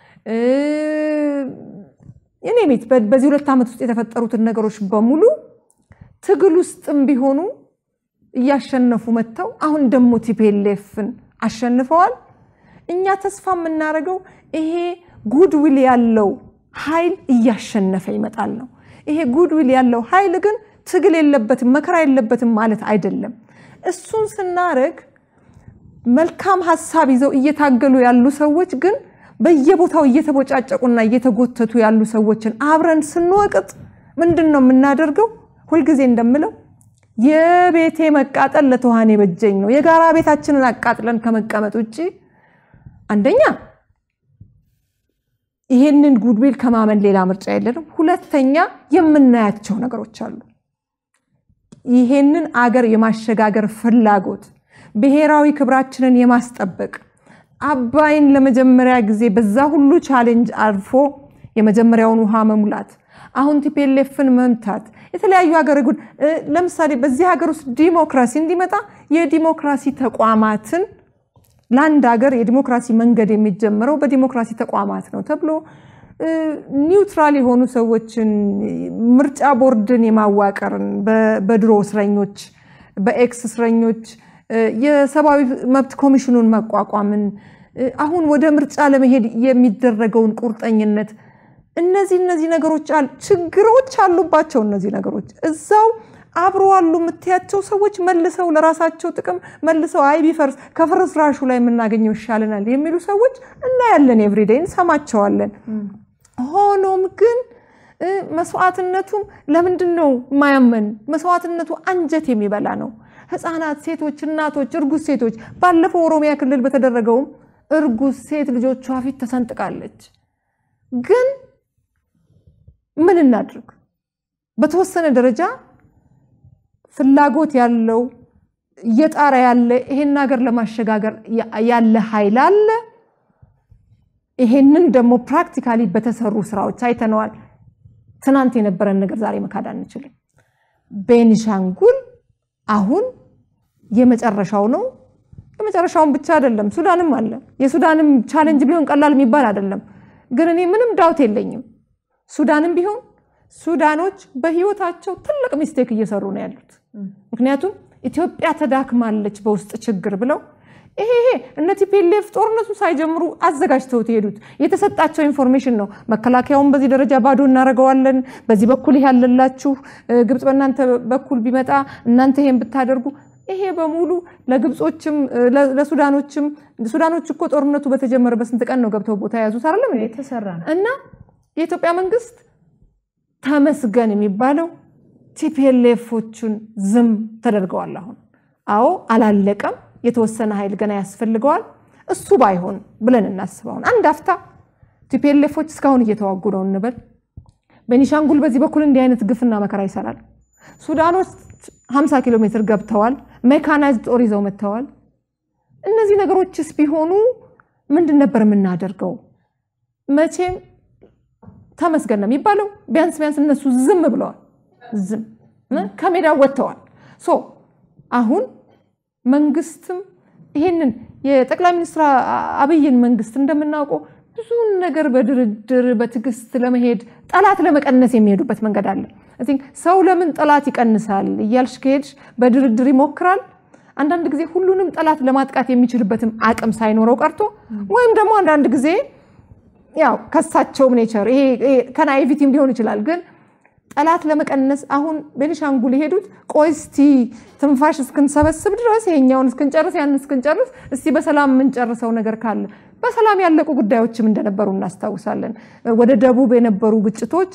B: እኔ ቤት በዚህ ሁለት ዓመት ውስጥ የተፈጠሩትን ነገሮች በሙሉ ትግል ውስጥም ቢሆኑ እያሸነፉ መጥተው አሁን ደግሞ ቲፒኤልኤፍን አሸንፈዋል። እኛ ተስፋ የምናደርገው ይሄ ጉድዊል ያለው ኃይል እያሸነፈ ይመጣል ነው። ይሄ ጉድዊል ያለው ኃይል ግን ትግል የለበትም መከራ የለበትም ማለት አይደለም። እሱን ስናረግ መልካም ሀሳብ ይዘው እየታገሉ ያሉ ሰዎች ግን በየቦታው እየተቦጫጨቁና እየተጎተቱ ያሉ ሰዎችን አብረን ስንወቅጥ ምንድን ነው የምናደርገው? ሁልጊዜ እንደምለው የቤቴ መቃጠል ለትኋኔ በጀኝ ነው። የጋራ ቤታችንን አቃጥለን ከመቀመጥ ውጭ አንደኛ ይሄንን ጉድዊል ከማመን ሌላ ምርጫ የለንም። ሁለተኛ የምናያቸው ነገሮች አሉ። ይሄንን አገር የማሸጋገር ፍላጎት ብሔራዊ ክብራችንን የማስጠበቅ አባይን ለመጀመሪያ ጊዜ በዛ ሁሉ ቻሌንጅ አልፎ የመጀመሪያውን ውሃ መሙላት፣ አሁን ቲፔሌፍን መምታት፣ የተለያዩ ሀገር ጉድ ለምሳሌ በዚህ ሀገር ውስጥ ዲሞክራሲ እንዲመጣ የዲሞክራሲ ተቋማትን ለአንድ ሀገር የዲሞክራሲ መንገድ የሚጀምረው በዲሞክራሲ ተቋማት ነው ተብሎ ኒውትራል የሆኑ ሰዎችን ምርጫ ቦርድን የማዋቀርን በድሮ እስረኞች በኤክስ እስረኞች የሰብአዊ መብት ኮሚሽኑን መቋቋምን አሁን ወደ ምርጫ ለመሄድ የሚደረገውን ቁርጠኝነት እነዚህ እነዚህ ነገሮች ችግሮች አሉባቸው። እነዚህ ነገሮች እዛው አብሮ አሉ የምትያቸው ሰዎች መልሰው ለራሳቸው ጥቅም መልሰው አይ ቢፈርስ ከፍርስራሹ ላይ የምናገኘው ይሻለናል የሚሉ ሰዎች እናያለን፣ ኤቭሪዴይ እንሰማቸዋለን። ሆኖም ግን መስዋዕትነቱም ለምንድን ነው ማያመን? መስዋዕትነቱ አንጀት የሚበላ ነው። ህፃናት፣ ሴቶች፣ እናቶች፣ እርጉዝ ሴቶች ባለፈው ኦሮሚያ ክልል በተደረገውም እርጉዝ ሴት ልጆቿ ፊት ተሰንጥቃለች። ግን ምን እናድርግ? በተወሰነ ደረጃ ፍላጎት ያለው እየጣረ ያለ ይሄን ሀገር ለማሸጋገር ያለ ኃይል አለ። ይሄንን ደግሞ ፕራክቲካሊ በተሰሩ ስራዎች አይተነዋል። ትናንት የነበረን ነገር ዛሬ መካድ አንችልም። ቤኒሻንጉል አሁን የመጨረሻው ነው። የመጨረሻውን ብቻ አይደለም፣ ሱዳንም አለ። የሱዳንም ቻሌንጅ ቢሆን ቀላል የሚባል አይደለም። ግን እኔ ምንም ዳውት የለኝም ሱዳንም ቢሆን ሱዳኖች በህይወታቸው ትልቅ ሚስቴክ እየሰሩ ነው ያሉት። ምክንያቱም ኢትዮጵያ ተዳክማለች በውስጥ ችግር ብለው ይሄ ይሄ እነ ቲፒኤልኤፍ ጦርነቱ ሳይጀምሩ አዘጋጅተውት የሄዱት የተሰጣቸው ኢንፎርሜሽን ነው። መከላከያውን በዚህ ደረጃ ባዶ እናደርገዋለን፣ በዚህ በኩል ይሄ ያለላችሁ፣ ግብፅ በእናንተ በኩል ቢመጣ እናንተ ይሄን ብታደርጉ ይሄ በሙሉ ለግብጾችም ለሱዳኖችም ሱዳኖች እኮ ጦርነቱ በተጀመረ በስንት ቀን ነው ገብተው ቦታ የያዙት አይደለም
A: የተሰራ ነው
B: እና የኢትዮጵያ መንግስት ተመስገን የሚባለው ቲፒኤልኤፎቹን ዝም ተደርገዋል። አሁን አዎ አላለቀም። የተወሰነ ኃይል ገና ያስፈልገዋል። እሱ ባይሆን ብለን እናስበውን አንድ አፍታ ቲፒኤልኤፎች እስካሁን እየተዋጉ ነው እንበል። ቤኒሻንጉል በዚህ በኩል እንዲህ አይነት ግፍና መከራ ይሰራል። ሱዳኖች 50 ኪሎ ሜትር ገብተዋል። ሜካናይዝድ ጦር ይዘው መጥተዋል። እነዚህ ነገሮችስ ቢሆኑ ምንድን ነበር የምናደርገው? መቼም ተመስገን ነው የሚባለው። ቢያንስ ቢያንስ እነሱ ዝም ብለዋል። ዝም ከሜዳ ወጥተዋል። ሶ አሁን መንግስትም ይሄንን የጠቅላይ ሚኒስትር አብይን መንግስት እንደምናውቀው ብዙን ነገር በድርድር በትዕግስት ለመሄድ ጠላት ለመቀነስ የሚሄዱበት መንገድ አለ። ሰው ለምን ጠላት ይቀንሳል እያልሽ ከሄድሽ በድርድር ይሞክራል። አንዳንድ ጊዜ ሁሉንም ጠላት ለማጥቃት የሚችልበትም አቅም ሳይኖረው ቀርቶ ወይም ደግሞ አንዳንድ ጊዜ ያው ከሳቸውም ኔቸር ይሄ ከናይቪቲም ሊሆን ይችላል ግን ጠላት ለመቀነስ አሁን ቤኒሻንጉል የሄዱት ቆይ እስቲ ትንፋሽ እስክንሰበስብ ድረስ ይሄኛውን እስክንጨርስ ያን እስክንጨርስ እስቲ በሰላም የምንጨርሰው ነገር ካለ በሰላም ያለቁ ጉዳዮችም እንደነበሩ እናስታውሳለን። ወደ ደቡብ የነበሩ ግጭቶች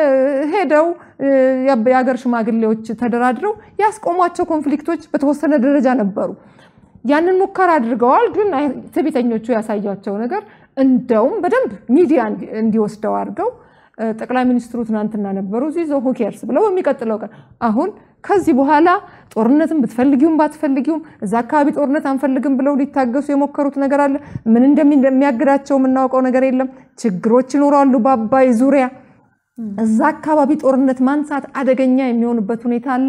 B: ሄደው የሀገር ሽማግሌዎች ተደራድረው ያስቆሟቸው ኮንፍሊክቶች በተወሰነ ደረጃ ነበሩ። ያንን ሙከራ አድርገዋል። ግን ትዕቢተኞቹ ያሳያቸው ነገር እንደውም በደንብ ሚዲያ እንዲወስደው አድርገው ጠቅላይ ሚኒስትሩ ትናንትና ነበሩ እዚህ ዘ ሁኬርስ ብለው በሚቀጥለው ቀን አሁን ከዚህ በኋላ ጦርነትን ብትፈልጊውም ባትፈልጊውም እዛ አካባቢ ጦርነት አንፈልግም ብለው ሊታገሱ የሞከሩት ነገር አለ። ምን እንደሚያግዳቸው የምናውቀው ነገር የለም። ችግሮች ይኖራሉ በአባይ ዙሪያ። እዛ አካባቢ ጦርነት ማንሳት አደገኛ የሚሆንበት ሁኔታ አለ።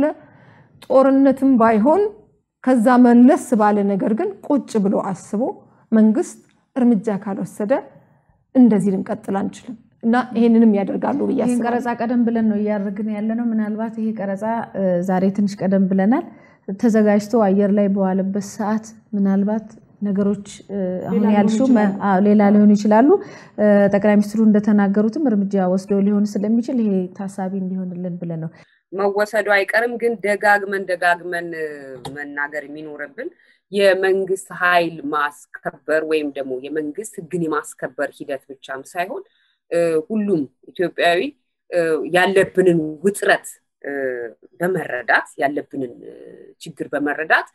B: ጦርነትም ባይሆን ከዛ መለስ ባለ ነገር ግን ቁጭ ብሎ አስቦ መንግስት እርምጃ ካልወሰደ እንደዚህ ልንቀጥል አንችልም። እና ይሄንንም ያደርጋሉ ብዬ
A: ይህን
B: አስባለሁ።
A: ቀረጻ ቀደም ብለን ነው እያደረግን ያለ ነው። ምናልባት ይሄ ቀረጻ ዛሬ ትንሽ ቀደም ብለናል። ተዘጋጅቶ አየር ላይ በዋለበት ሰዓት ምናልባት ነገሮች አሁን ያልሽው ሌላ ሊሆኑ ይችላሉ። ጠቅላይ ሚኒስትሩ እንደተናገሩትም እርምጃ ወስደው ሊሆን ስለሚችል ይሄ ታሳቢ እንዲሆንልን ብለን ነው።
C: መወሰዱ አይቀርም፣ ግን ደጋግመን ደጋግመን መናገር የሚኖርብን የመንግስት ኃይል ማስከበር ወይም ደግሞ የመንግስት ህግን የማስከበር ሂደት ብቻም ሳይሆን ሁሉም ኢትዮጵያዊ ያለብንን ውጥረት በመረዳት ያለብንን ችግር በመረዳት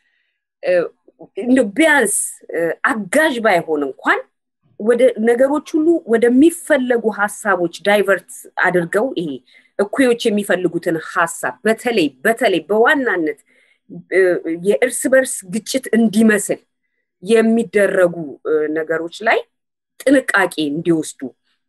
C: ቢያንስ አጋዥ ባይሆን እንኳን ወደ ነገሮች ሁሉ ወደሚፈለጉ ሀሳቦች ዳይቨርት አድርገው ይሄ እኩዮች የሚፈልጉትን ሀሳብ በተለይ በተለይ በዋናነት የእርስ በርስ ግጭት እንዲመስል የሚደረጉ ነገሮች ላይ ጥንቃቄ እንዲወስዱ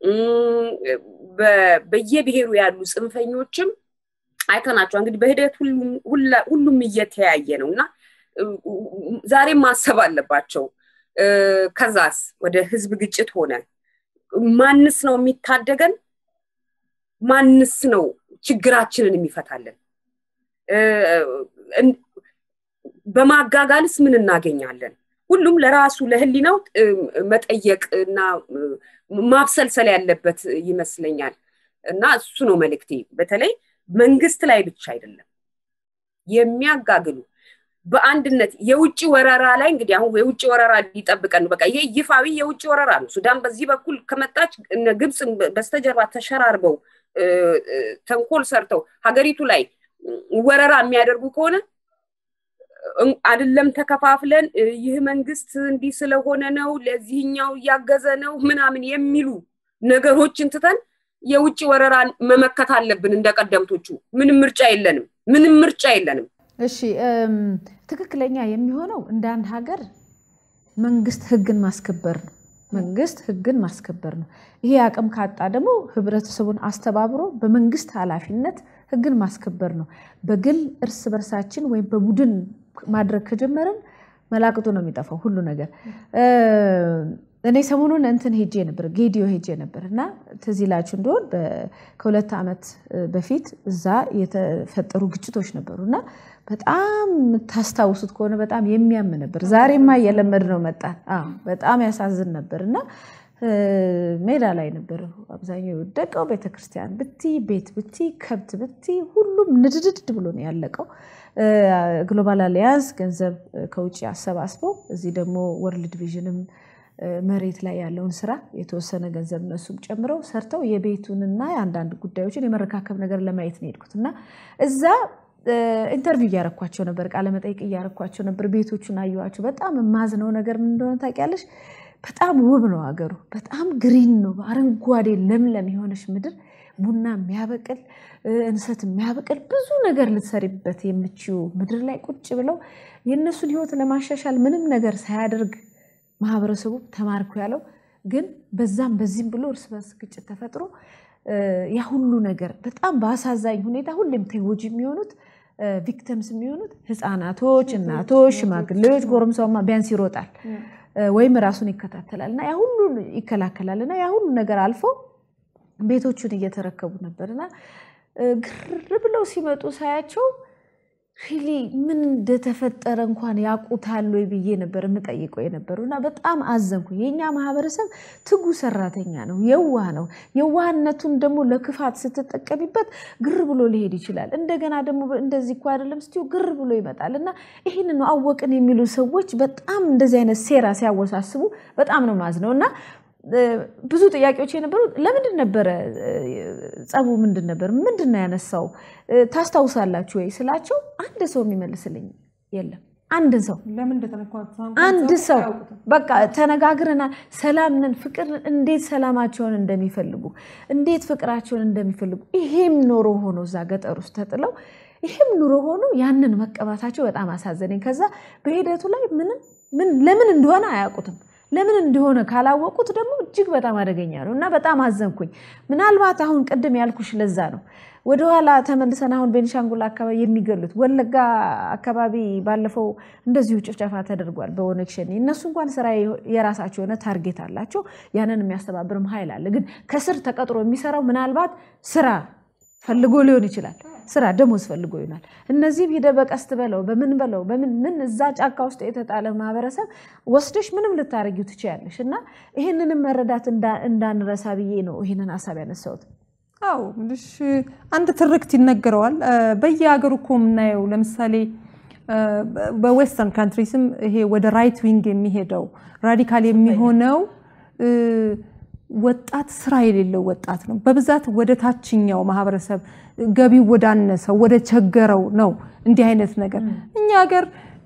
C: በየብሔሩ ያሉ ጽንፈኞችም አይተናቸው እንግዲህ በሂደት ሁሉም እየተያየ ነው እና ዛሬም ማሰብ አለባቸው። ከዛስ ወደ ህዝብ ግጭት ሆነ ማንስ ነው የሚታደገን? ማንስ ነው ችግራችንን የሚፈታለን? በማጋጋልስ ምን እናገኛለን? ሁሉም ለራሱ ለህሊናው መጠየቅ እና ማብሰልሰል ያለበት ይመስለኛል እና እሱ ነው መልእክቴ። በተለይ መንግስት ላይ ብቻ አይደለም የሚያጋግሉ በአንድነት የውጭ ወረራ ላይ እንግዲህ አሁን የውጭ ወረራ ሊጠብቀን በቃ ይሄ ይፋዊ የውጭ ወረራ ነው። ሱዳን በዚህ በኩል ከመጣች ግብፅ በስተጀርባ ተሸራርበው ተንኮል ሰርተው ሀገሪቱ ላይ ወረራ የሚያደርጉ ከሆነ አይደለም ተከፋፍለን ይህ መንግስት እንዲህ ስለሆነ ነው ለዚህኛው እያገዘ ነው ምናምን የሚሉ ነገሮችን ትተን የውጭ ወረራን መመከት አለብን። እንደቀደምቶቹ ምንም ምርጫ የለንም። ምንም ምርጫ የለንም።
A: እሺ ትክክለኛ የሚሆነው እንደ አንድ ሀገር መንግስት ህግን ማስከበር ነው። መንግስት ህግን ማስከበር ነው። ይሄ አቅም ካጣ ደግሞ ህብረተሰቡን አስተባብሮ በመንግስት ኃላፊነት ህግን ማስከበር ነው። በግል እርስ በርሳችን ወይም በቡድን ማድረግ ከጀመርን መላቅጡ ነው የሚጠፋው ሁሉ ነገር። እኔ ሰሞኑን እንትን ሄጄ ነበር፣ ጌዲዮ ሄጄ ነበር እና ትዝ ይላችሁ እንደሆን ከሁለት ዓመት በፊት እዛ የተፈጠሩ ግጭቶች ነበሩ እና በጣም የምታስታውሱት ከሆነ በጣም የሚያም ነበር። ዛሬማ እየለመድ ነው መጣን። በጣም ያሳዝን ነበር እና ሜዳ ላይ ነበር አብዛኛው የወደቀው። ቤተክርስቲያን ብቲ፣ ቤት ብቲ፣ ከብት ብቲ፣ ሁሉም ንድድድ ብሎ ነው ያለቀው። ግሎባል አሊያንስ ገንዘብ ከውጭ አሰባስበው እዚህ ደግሞ ወርልድ ቪዥንም መሬት ላይ ያለውን ስራ የተወሰነ ገንዘብ እነሱም ጨምረው ሰርተው የቤቱንና የአንዳንድ ጉዳዮችን የመረካከብ ነገር ለማየት ነው የሄድኩት እና እዛ ኢንተርቪው እያረኳቸው ነበር፣ ቃለመጠይቅ እያረኳቸው ነበር። ቤቶቹን አየኋቸው። በጣም የማዝነው ነገር ምን እንደሆነ ታውቂያለሽ? በጣም ውብ ነው ሀገሩ። በጣም ግሪን ነው፣ አረንጓዴ ለምለም የሆነች ምድር፣ ቡና የሚያበቅል እንሰት የሚያበቅል ብዙ ነገር ልትሰሪበት የምችው ምድር ላይ ቁጭ ብለው የእነሱን ህይወት ለማሻሻል ምንም ነገር ሳያደርግ ማህበረሰቡ ተማርኩ ያለው ግን በዛም በዚህም ብሎ እርስ በርስ ግጭት ተፈጥሮ ያ ሁሉ ነገር በጣም በአሳዛኝ ሁኔታ ሁሌም ተጎጂ የሚሆኑት ቪክተምስ የሚሆኑት ህፃናቶች፣ እናቶች፣ ሽማግሌዎች፣ ጎረምሳውማ ቢያንስ ይሮጣል ወይም ራሱን ይከታተላል እና ያ ሁሉ ይከላከላል እና ያ ሁሉ ነገር አልፎ ቤቶቹን እየተረከቡ ነበር እና ግር ብለው ሲመጡ ሳያቸው ሪሊ ምን እንደተፈጠረ እንኳን ያውቁታል ወይ ብዬ ነበር የምጠይቀው የነበሩ እና በጣም አዘንኩ። የእኛ ማህበረሰብ ትጉ ሰራተኛ ነው፣ የዋህ ነው። የዋህነቱን ደግሞ ለክፋት ስትጠቀሚበት ግር ብሎ ሊሄድ ይችላል። እንደገና ደግሞ እንደዚህ እኮ አይደለም ስትይው ግር ብሎ ይመጣል እና ይህን ነው አወቅን የሚሉ ሰዎች በጣም እንደዚህ አይነት ሴራ ሲያወሳስቡ በጣም ነው ማዝነው እና ብዙ ጥያቄዎች የነበሩት ለምንድን ነበረ ጸቡ? ምንድን ነበር? ምንድን ነው ያነሳው? ታስታውሳላችሁ ወይ ስላቸው አንድ ሰው የሚመልስልኝ የለም። አንድ ሰው አንድ ሰው በቃ ተነጋግረናል፣ ሰላም ነን፣ ፍቅር እንዴት ሰላማቸውን እንደሚፈልጉ እንዴት ፍቅራቸውን እንደሚፈልጉ ይሄም ኖሮ ሆኖ እዛ ገጠር ውስጥ ተጥለው ይሄም ኑሮ ሆኖ ያንን መቀባታቸው በጣም አሳዘነኝ። ከዛ በሂደቱ ላይ ምንም ምን ለምን እንደሆነ አያውቁትም። ለምን እንደሆነ ካላወቁት ደግሞ እጅግ በጣም አደገኛ ነው እና በጣም አዘንኩኝ። ምናልባት አሁን ቅድም ያልኩሽ ለዛ ነው ወደኋላ ተመልሰን አሁን ቤኒሻንጉል አካባቢ የሚገሉት ወለጋ አካባቢ ባለፈው እንደዚሁ ጭፍጨፋ ተደርጓል በኦነግ ሸኔ። እነሱ እንኳን ስራ የራሳቸው የሆነ ታርጌት አላቸው። ያንን የሚያስተባብርም ኃይል አለ። ግን ከስር ተቀጥሮ የሚሰራው ምናልባት ስራ ፈልጎ ሊሆን ይችላል። ስራ ደሞዝ ፈልጎ ይሆናል። እነዚህም ሂደ በቀስት በለው በምን በለው በምን ምን እዛ ጫካ ውስጥ የተጣለ ማህበረሰብ ወስደሽ ምንም ልታረጊው ትችያለሽ። እና ይህንንም መረዳት እንዳንረሳ ብዬ ነው ይህንን ሀሳብ ያነሳሁት።
B: አዎ ምልሽ አንድ ትርክት ይነገረዋል በየሀገሩ እኮ የምናየው ለምሳሌ በዌስተርን ካንትሪስም ይሄ ወደ ራይት ዊንግ የሚሄደው ራዲካል የሚሆነው ወጣት ስራ የሌለው ወጣት ነው። በብዛት ወደ ታችኛው ማህበረሰብ ገቢው ወዳነሰው ወደ ቸገረው ነው እንዲህ አይነት ነገር። እኛ ሀገር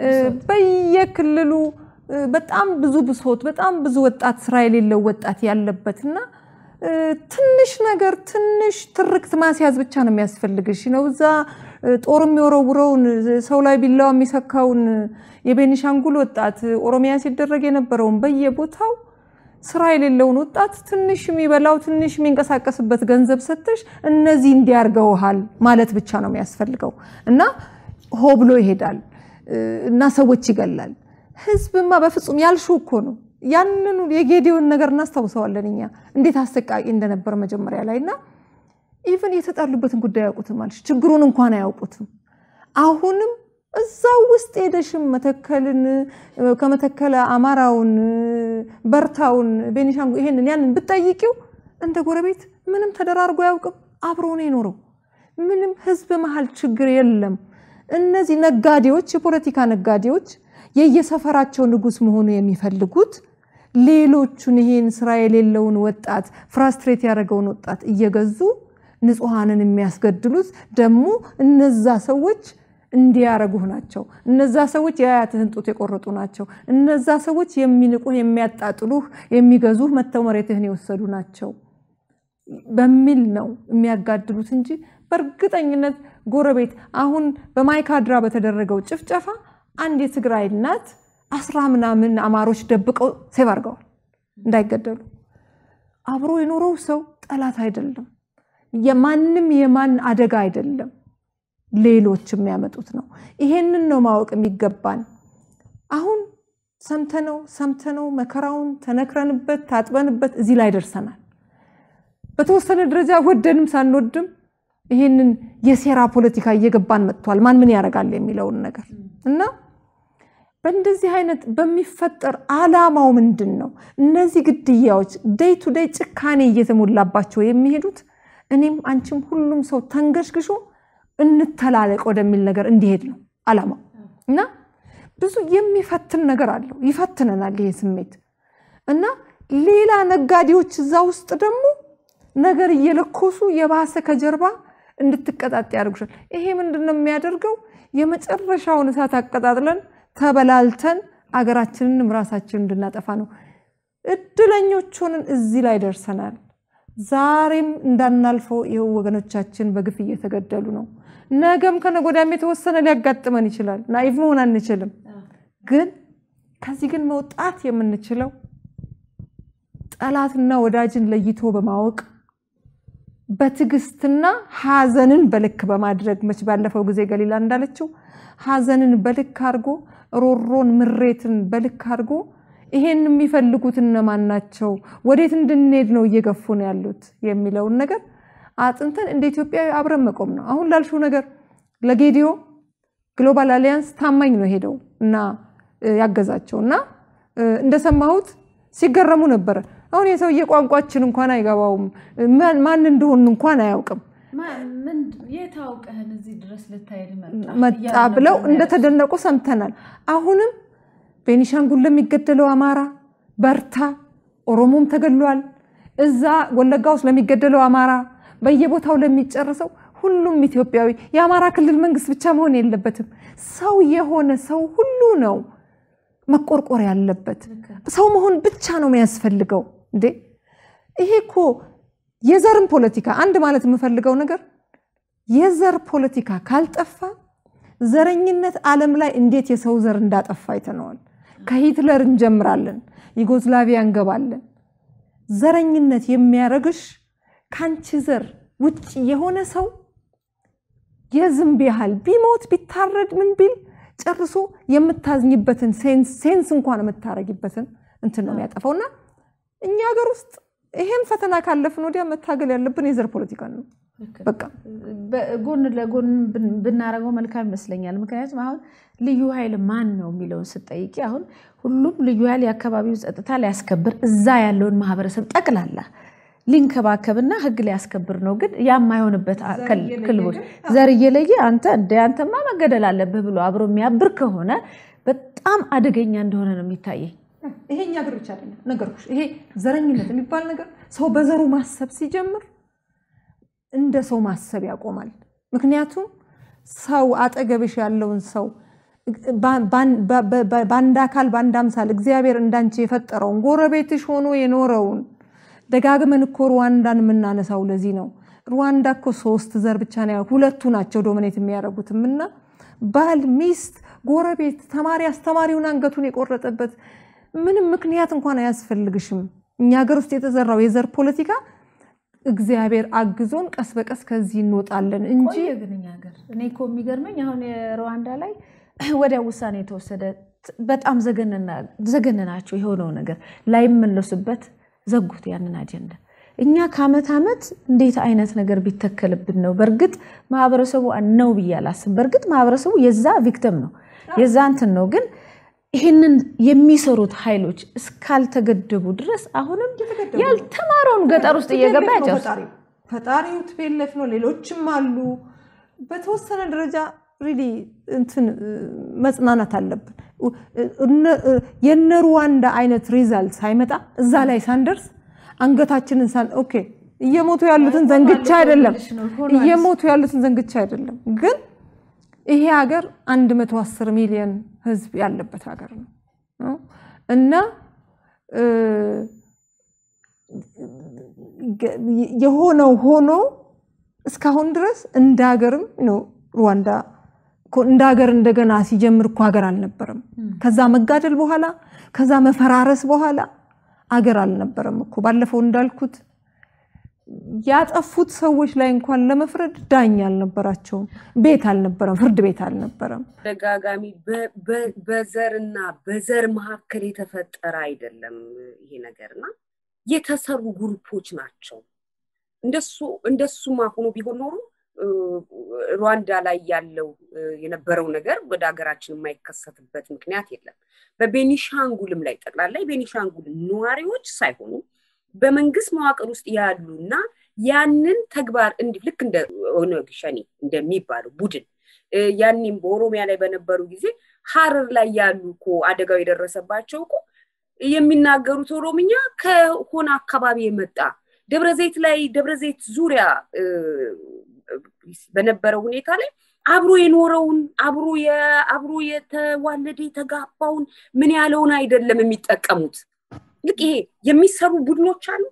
B: በየክልሉ በጣም ብዙ ብሶት፣ በጣም ብዙ ወጣት ስራ የሌለው ወጣት ያለበት እና ትንሽ ነገር ትንሽ ትርክት ማስያዝ ብቻ ነው የሚያስፈልግሽ ነው እዛ ጦር የሚወረውረውን ሰው ላይ ቢላዋ የሚሰካውን የቤኒሻንጉል ወጣት ኦሮሚያ ሲደረግ የነበረውን በየቦታው ስራ የሌለውን ወጣት ትንሽ የሚበላው ትንሽ የሚንቀሳቀስበት ገንዘብ ሰጥተሽ እነዚህ እንዲያርገውሃል ማለት ብቻ ነው የሚያስፈልገው እና ሆ ብሎ ይሄዳል እና ሰዎች ይገላል። ህዝብማ በፍጹም ያልሹ እኮ ነው። ያንኑ የጌዲዮን ነገር እናስታውሰዋለን እኛ እንዴት አሰቃቂ እንደነበር መጀመሪያ ላይ እና ኢቨን የተጣሉበትን ጉዳይ አያውቁትም አለች። ችግሩን እንኳን አያውቁትም። አሁንም እዛው ውስጥ ሄደሽም መተከልን ከመተከለ አማራውን፣ በርታውን፣ ቤኒሻንጉል ይሄንን ያንን ብትጠይቂው እንደ ጎረቤት ምንም ተደራርጎ አያውቅም። አብሮ ነው የኖረው። ምንም ህዝብ መሀል ችግር የለም። እነዚህ ነጋዴዎች፣ የፖለቲካ ነጋዴዎች የየሰፈራቸው ንጉስ መሆኑ የሚፈልጉት ሌሎቹን ይሄን ስራ የሌለውን ወጣት ፍራስትሬት ያደረገውን ወጣት እየገዙ ንጹሐንን የሚያስገድሉት ደግሞ እነዛ ሰዎች እንዲያረጉህ ናቸው። እነዛ ሰዎች የአያትህን ጡት የቆረጡ ናቸው። እነዛ ሰዎች የሚንቁህ፣ የሚያጣጥሉህ፣ የሚገዙህ መተው መሬትህን የወሰዱ ናቸው በሚል ነው የሚያጋድሉት እንጂ በእርግጠኝነት ጎረቤት አሁን በማይካድራ በተደረገው ጭፍጨፋ አንድ የትግራይ እናት አስራ ምናምን አማሮች ደብቀው ሴቭ አድርገዋል እንዳይገደሉ። አብሮ የኖረው ሰው ጠላት አይደለም። የማንም የማን አደጋ አይደለም። ሌሎች የሚያመጡት ነው። ይሄንን ነው ማወቅ የሚገባን። አሁን ሰምተነው ሰምተነው መከራውን ተነክረንበት ታጥበንበት እዚህ ላይ ደርሰናል። በተወሰነ ደረጃ ወደንም ሳንወድም ይሄንን የሴራ ፖለቲካ እየገባን መጥቷል። ማን ምን ያደርጋል የሚለውን ነገር እና በእንደዚህ አይነት በሚፈጠር አላማው ምንድን ነው? እነዚህ ግድያዎች ደይ ቱ ደይ ጭካኔ እየተሞላባቸው የሚሄዱት እኔም አንቺም ሁሉም ሰው ተንገሽግሾ እንተላለቅ ወደሚል ነገር እንዲሄድ ነው አላማው እና ብዙ የሚፈትን ነገር አለው። ይፈትነናል ይሄ ስሜት እና ሌላ ነጋዴዎች እዛ ውስጥ ደግሞ ነገር እየለኮሱ የባሰ ከጀርባ እንድትቀጣጥ ያደርጉሻል። ይሄ ምንድን ነው የሚያደርገው? የመጨረሻውን እሳት አቀጣጥለን ተበላልተን አገራችንንም ራሳችንን እንድናጠፋ ነው። እድለኞች ሆነን እዚህ ላይ ደርሰናል። ዛሬም እንዳናልፈው ይኸው ወገኖቻችን በግፍ እየተገደሉ ነው። ነገም ከነገ ወዲያም የተወሰነ ሊያጋጥመን ይችላል። ናኢቭ መሆን አንችልም። ግን ከዚህ ግን መውጣት የምንችለው ጠላትና ወዳጅን ለይቶ በማወቅ በትዕግስትና ሐዘንን በልክ በማድረግ መች ባለፈው ጊዜ ገሊላ እንዳለችው ሐዘንን በልክ አድርጎ ሮሮን ምሬትን በልክ አድርጎ ይሄን የሚፈልጉት እነማን ናቸው፣ ወዴት እንድንሄድ ነው እየገፉ ነው ያሉት የሚለውን ነገር አጥንተን እንደ ኢትዮጵያዊ አብረን መቆም ነው። አሁን ላልሽው ነገር ለጌዲዮ ግሎባል አሊያንስ ታማኝ ነው ሄደው እና ያገዛቸው እና እንደሰማሁት ሲገረሙ ነበረ። አሁን የሰውዬ ቋንቋችን እንኳን አይገባውም፣ ማን እንደሆን እንኳን አያውቅም።
A: የታውቀህን እዚህ ድረስ ልታሄድ
B: መጣ ብለው እንደተደነቁ ሰምተናል። አሁንም ቤኒሻንጉል ለሚገደለው አማራ በርታ፣ ኦሮሞም ተገድሏል። እዛ ወለጋ ውስጥ ለሚገደለው አማራ፣ በየቦታው ለሚጨርሰው ሁሉም ኢትዮጵያዊ የአማራ ክልል መንግስት ብቻ መሆን የለበትም። ሰው የሆነ ሰው ሁሉ ነው መቆርቆር ያለበት። ሰው መሆን ብቻ ነው የሚያስፈልገው። እንዴ ይሄ እኮ የዘርም ፖለቲካ አንድ ማለት የምፈልገው ነገር የዘር ፖለቲካ ካልጠፋ ዘረኝነት ዓለም ላይ እንዴት የሰው ዘር እንዳጠፋ አይተነዋል። ከሂትለር እንጀምራለን፣ ዩጎዝላቪያ እንገባለን። ዘረኝነት የሚያረግሽ ከአንቺ ዘር ውጭ የሆነ ሰው የዝንብ ያህል ቢሞት ቢታረድ ምን ቢል ጨርሶ የምታዝኝበትን ሴንስ እንኳን የምታረጊበትን እንትን ነው የሚያጠፋው። እና እኛ ሀገር ውስጥ ይሄን ፈተና ካለፍን ወዲያ መታገል ያለብን የዘር ፖለቲካ ነው። በቃ
A: ጎን ለጎን ብናደርገው መልካም ይመስለኛል። ምክንያቱም አሁን ልዩ ኃይል ማን ነው የሚለውን ስጠይቂ አሁን ሁሉም ልዩ ኃይል የአካባቢውን ጸጥታ ሊያስከብር እዛ ያለውን ማህበረሰብ ጠቅላላ ሊንከባከብና ህግ ሊያስከብር ነው። ግን ያ የማይሆንበት ክልቦች ዘር እየለየ አንተ እንደ አንተማ መገደል አለብህ ብሎ አብሮ የሚያብር ከሆነ በጣም አደገኛ እንደሆነ ነው የሚታየኝ።
B: ይሄ እኛ ሀገር ብቻ አይደለም ነገርኩሽ። ይሄ ዘረኝነት የሚባል ነገር ሰው በዘሩ ማሰብ ሲጀምር እንደ ሰው ማሰብ ያቆማል። ምክንያቱም ሰው አጠገብሽ ያለውን ሰው በአንድ አካል በአንድ አምሳል እግዚአብሔር እንዳንቺ የፈጠረውን ጎረቤትሽ ሆኖ የኖረውን ደጋግመን እኮ ሩዋንዳን የምናነሳው ለዚህ ነው። ሩዋንዳ እኮ ሶስት ዘር ብቻ ነው፣ ሁለቱ ናቸው ዶሚኔት የሚያደርጉትም እና ባል፣ ሚስት፣ ጎረቤት፣ ተማሪ አስተማሪውን አንገቱን የቆረጠበት ምንም ምክንያት እንኳን አያስፈልግሽም። እኛ ሀገር ውስጥ የተዘራው የዘር ፖለቲካ እግዚአብሔር አግዞን ቀስ በቀስ ከዚህ እንወጣለን እንጂ
A: ግን እኛ ሀገር እኔ እኮ የሚገርመኝ አሁን የሩዋንዳ ላይ ወዲያ ውሳኔ የተወሰደ በጣም ዘገነናቸው የሆነው ነገር ላይመለሱበት ዘጉት ያንን አጀንዳ። እኛ ከአመት ዓመት እንዴት አይነት ነገር ቢተከልብን ነው? በእርግጥ ማህበረሰቡ ነው ብዬ አላስብም። በእርግጥ ማህበረሰቡ የዛ ቪክተም ነው የዛ እንትን ነው ግን ይህንን የሚሰሩት ኃይሎች እስካልተገደቡ ድረስ አሁንም ያልተማረውን ገጠር ውስጥ እየገባ ያጨርሱ።
B: ፈጣሪው ትቤለፍ ነው። ሌሎችም አሉ። በተወሰነ ደረጃ ሪሊ እንትን መጽናናት አለብን። የነ ሩዋንዳ አይነት ሪዛልት ሳይመጣ እዛ ላይ ሳንደርስ አንገታችንን ሳን ኦኬ እየሞቱ ያሉትን ዘንግቻ አይደለም እየሞቱ ያሉትን ዘንግቻ አይደለም ግን ይሄ ሀገር 110 ሚሊዮን ህዝብ ያለበት ሀገር ነው እና የሆነው ሆኖ እስካሁን ድረስ እንደ ሀገርም ሩዋንዳ እንደ ሀገር እንደገና ሲጀምር እኮ ሀገር አልነበረም። ከዛ መጋደል በኋላ ከዛ መፈራረስ በኋላ አገር አልነበረም እኮ ባለፈው እንዳልኩት ያጠፉት ሰዎች ላይ እንኳን ለመፍረድ ዳኛ አልነበራቸውም። ቤት አልነበረም፣ ፍርድ ቤት አልነበረም።
C: ደጋጋሚ በዘርና በዘር መካከል የተፈጠረ አይደለም ይሄ ነገርና የተሰሩ ግሩፖች ናቸው። እንደሱ እንደሱማ ሆኖ ቢሆን ኖሮ ሩዋንዳ ላይ ያለው የነበረው ነገር ወደ ሀገራችን የማይከሰትበት ምክንያት የለም። በቤኒሻንጉልም ላይ ጠቅላላ የቤኒሻንጉል ነዋሪዎች ሳይሆኑ በመንግስት መዋቅር ውስጥ ያሉ እና ያንን ተግባር እንዲህ ልክ እንደ ኦነግ ሸኔ እንደሚባለው ቡድን ያኔም በኦሮሚያ ላይ በነበሩ ጊዜ ሀረር ላይ ያሉ እኮ አደጋው የደረሰባቸው እኮ የሚናገሩት ኦሮምኛ ከሆነ አካባቢ የመጣ ደብረ ዘይት ላይ ደብረ ዘይት ዙሪያ በነበረው ሁኔታ ላይ አብሮ የኖረውን አብሮ አብሮ የተዋለደ የተጋባውን ምን ያለውን አይደለም የሚጠቀሙት። ልክ ይሄ የሚሰሩ ቡድኖች አሉ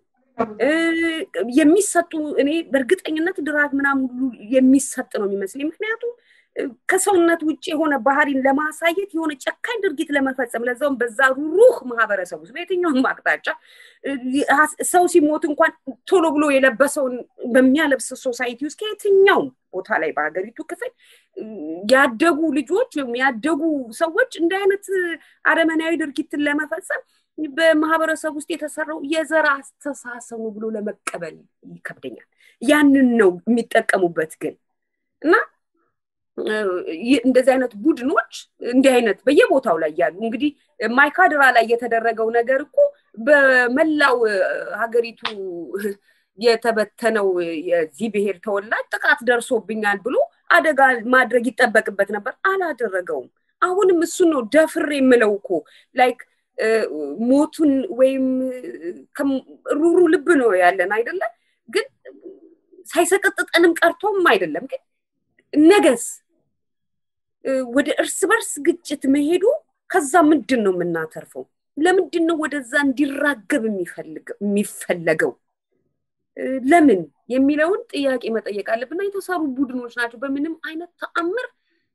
C: የሚሰጡ እኔ በእርግጠኝነት ድራግ ምናምን ሁሉ የሚሰጥ ነው የሚመስለኝ። ምክንያቱም ከሰውነት ውጭ የሆነ ባህሪን ለማሳየት የሆነ ጨካኝ ድርጊት ለመፈጸም ለዛውም በዛ ሩህ ማህበረሰብ ውስጥ በየትኛውም አቅጣጫ ሰው ሲሞት እንኳን ቶሎ ብሎ የለበሰውን በሚያለብስ ሶሳይቲ ውስጥ ከየትኛውም ቦታ ላይ በሀገሪቱ ክፍል ያደጉ ልጆች ወይም ያደጉ ሰዎች እንደ አይነት አረመናዊ ድርጊትን ለመፈጸም በማህበረሰብ ውስጥ የተሰራው የዘር አስተሳሰቡ ብሎ ለመቀበል ይከብደኛል። ያንን ነው የሚጠቀሙበት ግን እና እንደዚህ አይነት ቡድኖች እንዲህ አይነት በየቦታው ላይ ያሉ እንግዲህ ማይካድራ ላይ የተደረገው ነገር እኮ በመላው ሀገሪቱ የተበተነው የዚህ ብሔር ተወላጅ ጥቃት ደርሶብኛል ብሎ አደጋ ማድረግ ይጠበቅበት ነበር። አላደረገውም። አሁንም እሱን ነው ደፍር የምለው እኮ ላይክ ሞቱን ወይም ሩሩ ልብ ነው ያለን አይደለ? ግን ሳይሰቀጥጠንም ቀርቶም አይደለም። ግን ነገስ ወደ እርስ በርስ ግጭት መሄዱ ከዛ ምንድን ነው የምናተርፈው? ለምንድን ነው ወደዛ እንዲራገብ የሚፈለገው? ለምን የሚለውን ጥያቄ መጠየቅ አለብና የተሰሩ ቡድኖች ናቸው። በምንም አይነት ተአምር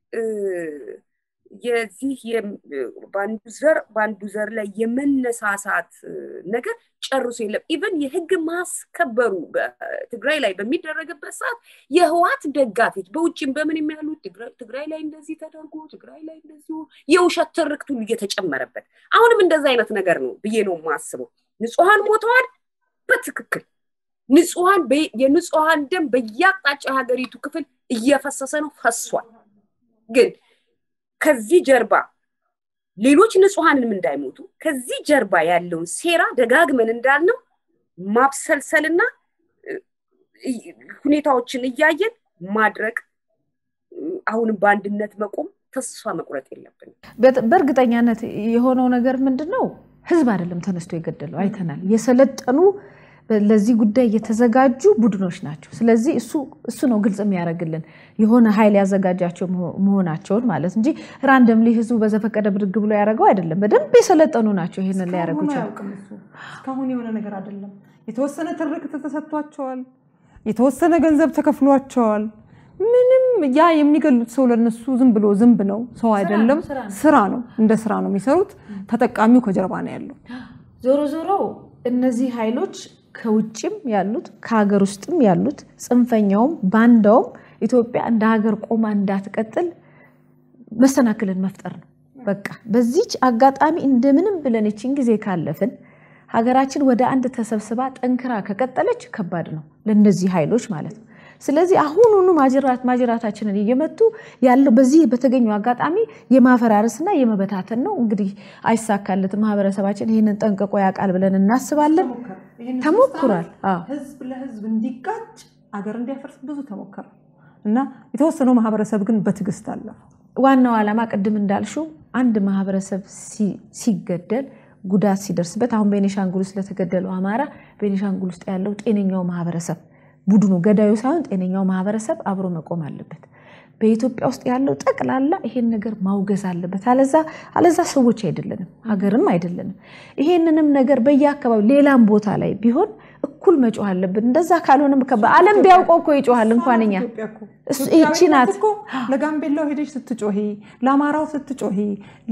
C: የዚህ በአንዱ ዘር በአንዱ ዘር ላይ የመነሳሳት ነገር ጨርሶ የለም። ኢቨን የህግ ማስከበሩ በትግራይ ላይ በሚደረግበት ሰዓት የህዋት ደጋፊዎች በውጭም በምን የሚያሉት ትግራይ ላይ እንደዚህ ተደርጎ ትግራይ ላይ እንደዚሁ የውሸት ትርክት ሁሉ እየተጨመረበት አሁንም እንደዚ አይነት ነገር ነው ብዬ ነው የማስበው። ንጹሐን ሞተዋል። በትክክል ንጹሐን የንጹሐን ደም በየአቅጣጫ የሀገሪቱ ክፍል እየፈሰሰ ነው፣ ፈሷል። ግን ከዚህ ጀርባ ሌሎች ንጹሐንም እንዳይሞቱ ከዚህ ጀርባ ያለውን ሴራ ደጋግመን እንዳልነው ማብሰልሰልና ሁኔታዎችን እያየን ማድረግ አሁንም በአንድነት መቆም ተስፋ መቁረጥ የለብንም።
A: በእርግጠኛነት የሆነው ነገር ምንድን ነው? ህዝብ አይደለም ተነስቶ የገደለው አይተናል። የሰለጠኑ ለዚህ ጉዳይ የተዘጋጁ ቡድኖች ናቸው። ስለዚህ እሱ ነው ግልጽ የሚያደርግልን የሆነ ኃይል ያዘጋጃቸው መሆናቸውን ማለት እንጂ ራንደምሊ ህዝቡ በዘፈቀደ ብድግ ብሎ ያደረገው አይደለም። በደንብ የሰለጠኑ ናቸው ይሄንን ላይ ያደረጉ
B: እስካሁን የሆነ ነገር አይደለም። የተወሰነ ትርክት ተሰጥቷቸዋል። የተወሰነ ገንዘብ ተከፍሏቸዋል። ምንም ያ የሚገሉት ሰው ለነሱ ዝም ብሎ ዝንብ ነው፣ ሰው አይደለም፣ ስራ ነው። እንደ ስራ ነው የሚሰሩት። ተጠቃሚው ከጀርባ ነው ያለው።
A: ዞሮ ዞሮ እነዚህ ኃይሎች ከውጭም ያሉት ከሀገር ውስጥም ያሉት ጽንፈኛውም ባንዳውም ኢትዮጵያ እንደ ሀገር ቆማ እንዳትቀጥል መሰናክልን መፍጠር ነው። በቃ በዚች አጋጣሚ እንደምንም ብለን ይችን ጊዜ ካለፍን ሀገራችን ወደ አንድ ተሰብስባ ጠንክራ ከቀጠለች ከባድ ነው ለእነዚህ ኃይሎች ማለት ነው። ስለዚህ አሁኑኑ ማጅራት ማጅራታችንን እየመቱ ያለው በዚህ በተገኘው አጋጣሚ የማፈራረስና የመበታተን ነው። እንግዲህ አይሳካለትም። ማህበረሰባችን ይህንን ጠንቅቆ ያውቃል ብለን እናስባለን። ተሞክሯል።
B: ህዝብ ለህዝብ እንዲጋጭ አገር እንዲያፈርስ ብዙ ተሞከረ እና የተወሰነው ማህበረሰብ ግን በትዕግስት አለፈ።
A: ዋናው ዓላማ ቅድም እንዳልሽው አንድ ማህበረሰብ ሲገደል ጉዳት ሲደርስበት አሁን ቤኒሻንጉል ውስጥ ለተገደለው አማራ ቤኒሻንጉል ውስጥ ያለው ጤነኛው ማህበረሰብ ቡድኑ ገዳዩ ሳይሆን ጤነኛው ማህበረሰብ አብሮ መቆም አለበት። በኢትዮጵያ ውስጥ ያለው ጠቅላላ ይሄን ነገር ማውገዝ አለበት። አለዛ አለዛ ሰዎች አይደለንም፣ ሀገርም አይደለንም። ይሄንንም ነገር በየአካባቢው ሌላም ቦታ ላይ ቢሆን እኩል መጮህ አለብን። እንደዛ ካልሆነም በዓለም ቢያውቀው እኮ ይጮሃል። እንኳን እኛ ይቺ ናት።
B: ለጋምቤላው ሄደሽ ስትጮሂ፣ ለአማራው ስትጮሂ፣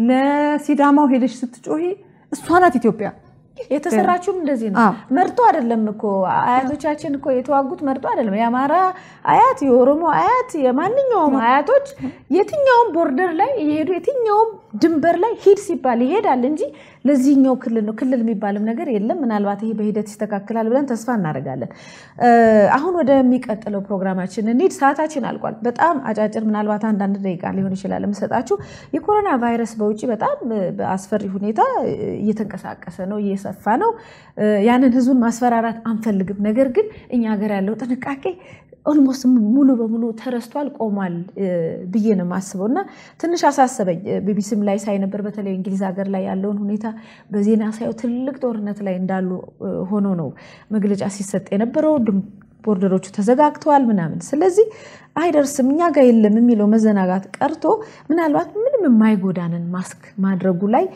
B: ለሲዳማው ሄደሽ ስትጮሂ እሷ ናት ኢትዮጵያ።
A: የተሰራችውም እንደዚህ ነው። መርጦ አይደለም እኮ አያቶቻችን እኮ የተዋጉት መርጦ አይደለም። የአማራ አያት፣ የኦሮሞ አያት፣ የማንኛውም አያቶች የትኛውም ቦርደር ላይ እየሄዱ የትኛውም ድንበር ላይ ሂድ ሲባል ይሄዳል እንጂ ለዚህኛው ክልል ነው ክልል የሚባልም ነገር የለም። ምናልባት ይሄ በሂደት ይስተካከላል ብለን ተስፋ እናደርጋለን። አሁን ወደሚቀጥለው ፕሮግራማችን እንሂድ። ሰዓታችን አልቋል። በጣም አጫጭር ምናልባት አንዳንድ ደቂቃ ሊሆን ይችላል የምሰጣችሁ። የኮሮና ቫይረስ በውጭ በጣም በአስፈሪ ሁኔታ እየተንቀሳቀሰ ነው፣ እየሰፋ ነው። ያንን ህዝቡን ማስፈራራት አንፈልግም። ነገር ግን እኛ ሀገር ያለው ጥንቃቄ ኦልሞስት ሙሉ በሙሉ ተረስቷል፣ ቆሟል ብዬ ነው የማስበው እና ትንሽ አሳሰበኝ። ቢቢሲም ላይ ሳይ ነበር፣ በተለይ እንግሊዝ ሀገር ላይ ያለውን ሁኔታ በዜና ሳየው ትልቅ ጦርነት ላይ እንዳሉ ሆኖ ነው መግለጫ ሲሰጥ የነበረው። ቦርደሮቹ ተዘጋግተዋል ምናምን። ስለዚህ አይደርስም እኛ ጋር የለም የሚለው መዘናጋት ቀርቶ ምናልባት ምንም የማይጎዳንን ማስክ ማድረጉ ላይ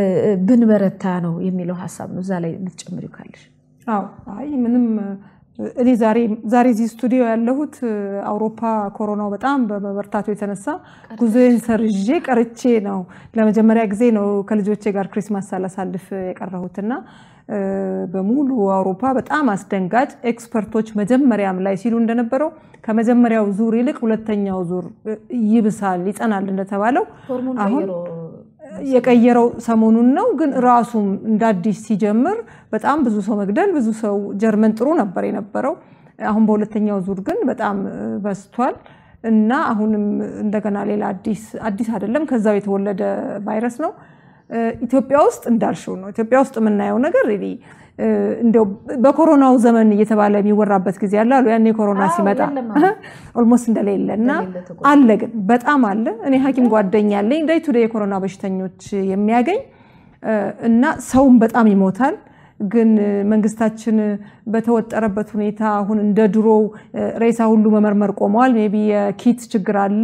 A: ብንበረታ ነው የሚለው ሀሳብ ነው። እዛ ላይ ልትጨምሪው ካለሽ?
B: አዎ አይ ምንም እኔ ዛሬ እዚህ ስቱዲዮ ያለሁት አውሮፓ ኮሮናው በጣም በመበርታቱ የተነሳ ጉዞዬን ሰርዤ ቀርቼ ነው። ለመጀመሪያ ጊዜ ነው ከልጆቼ ጋር ክሪስማስ ሳላሳልፍ የቀረሁትና በሙሉ አውሮፓ በጣም አስደንጋጭ ኤክስፐርቶች መጀመሪያም ላይ ሲሉ እንደነበረው ከመጀመሪያው ዙር ይልቅ ሁለተኛው ዙር ይብሳል፣ ይጸናል እንደተባለው አሁን የቀየረው ሰሞኑን ነው። ግን ራሱም እንደ አዲስ ሲጀምር በጣም ብዙ ሰው መግደል ብዙ ሰው ጀርመን ጥሩ ነበር የነበረው። አሁን በሁለተኛው ዙር ግን በጣም በስቷል እና አሁንም እንደገና ሌላ አዲስ አዲስ አይደለም ከዛው የተወለደ ቫይረስ ነው። ኢትዮጵያ ውስጥ እንዳልሽው ነው። ኢትዮጵያ ውስጥ የምናየው ነገር እንዲያው በኮሮናው ዘመን እየተባለ የሚወራበት ጊዜ አለ አሉ። ያኔ ኮሮና ሲመጣ ኦልሞስት እንደሌለ እና አለ፣ ግን በጣም አለ። እኔ ሐኪም ጓደኛ አለኝ ዳይ ቱ ዳይ የኮሮና በሽተኞች የሚያገኝ እና ሰውም በጣም ይሞታል። ግን መንግስታችን በተወጠረበት ሁኔታ አሁን እንደ ድሮው ሬሳ ሁሉ መመርመር ቆመዋል። ሜይ ቢ የኪት ችግር አለ።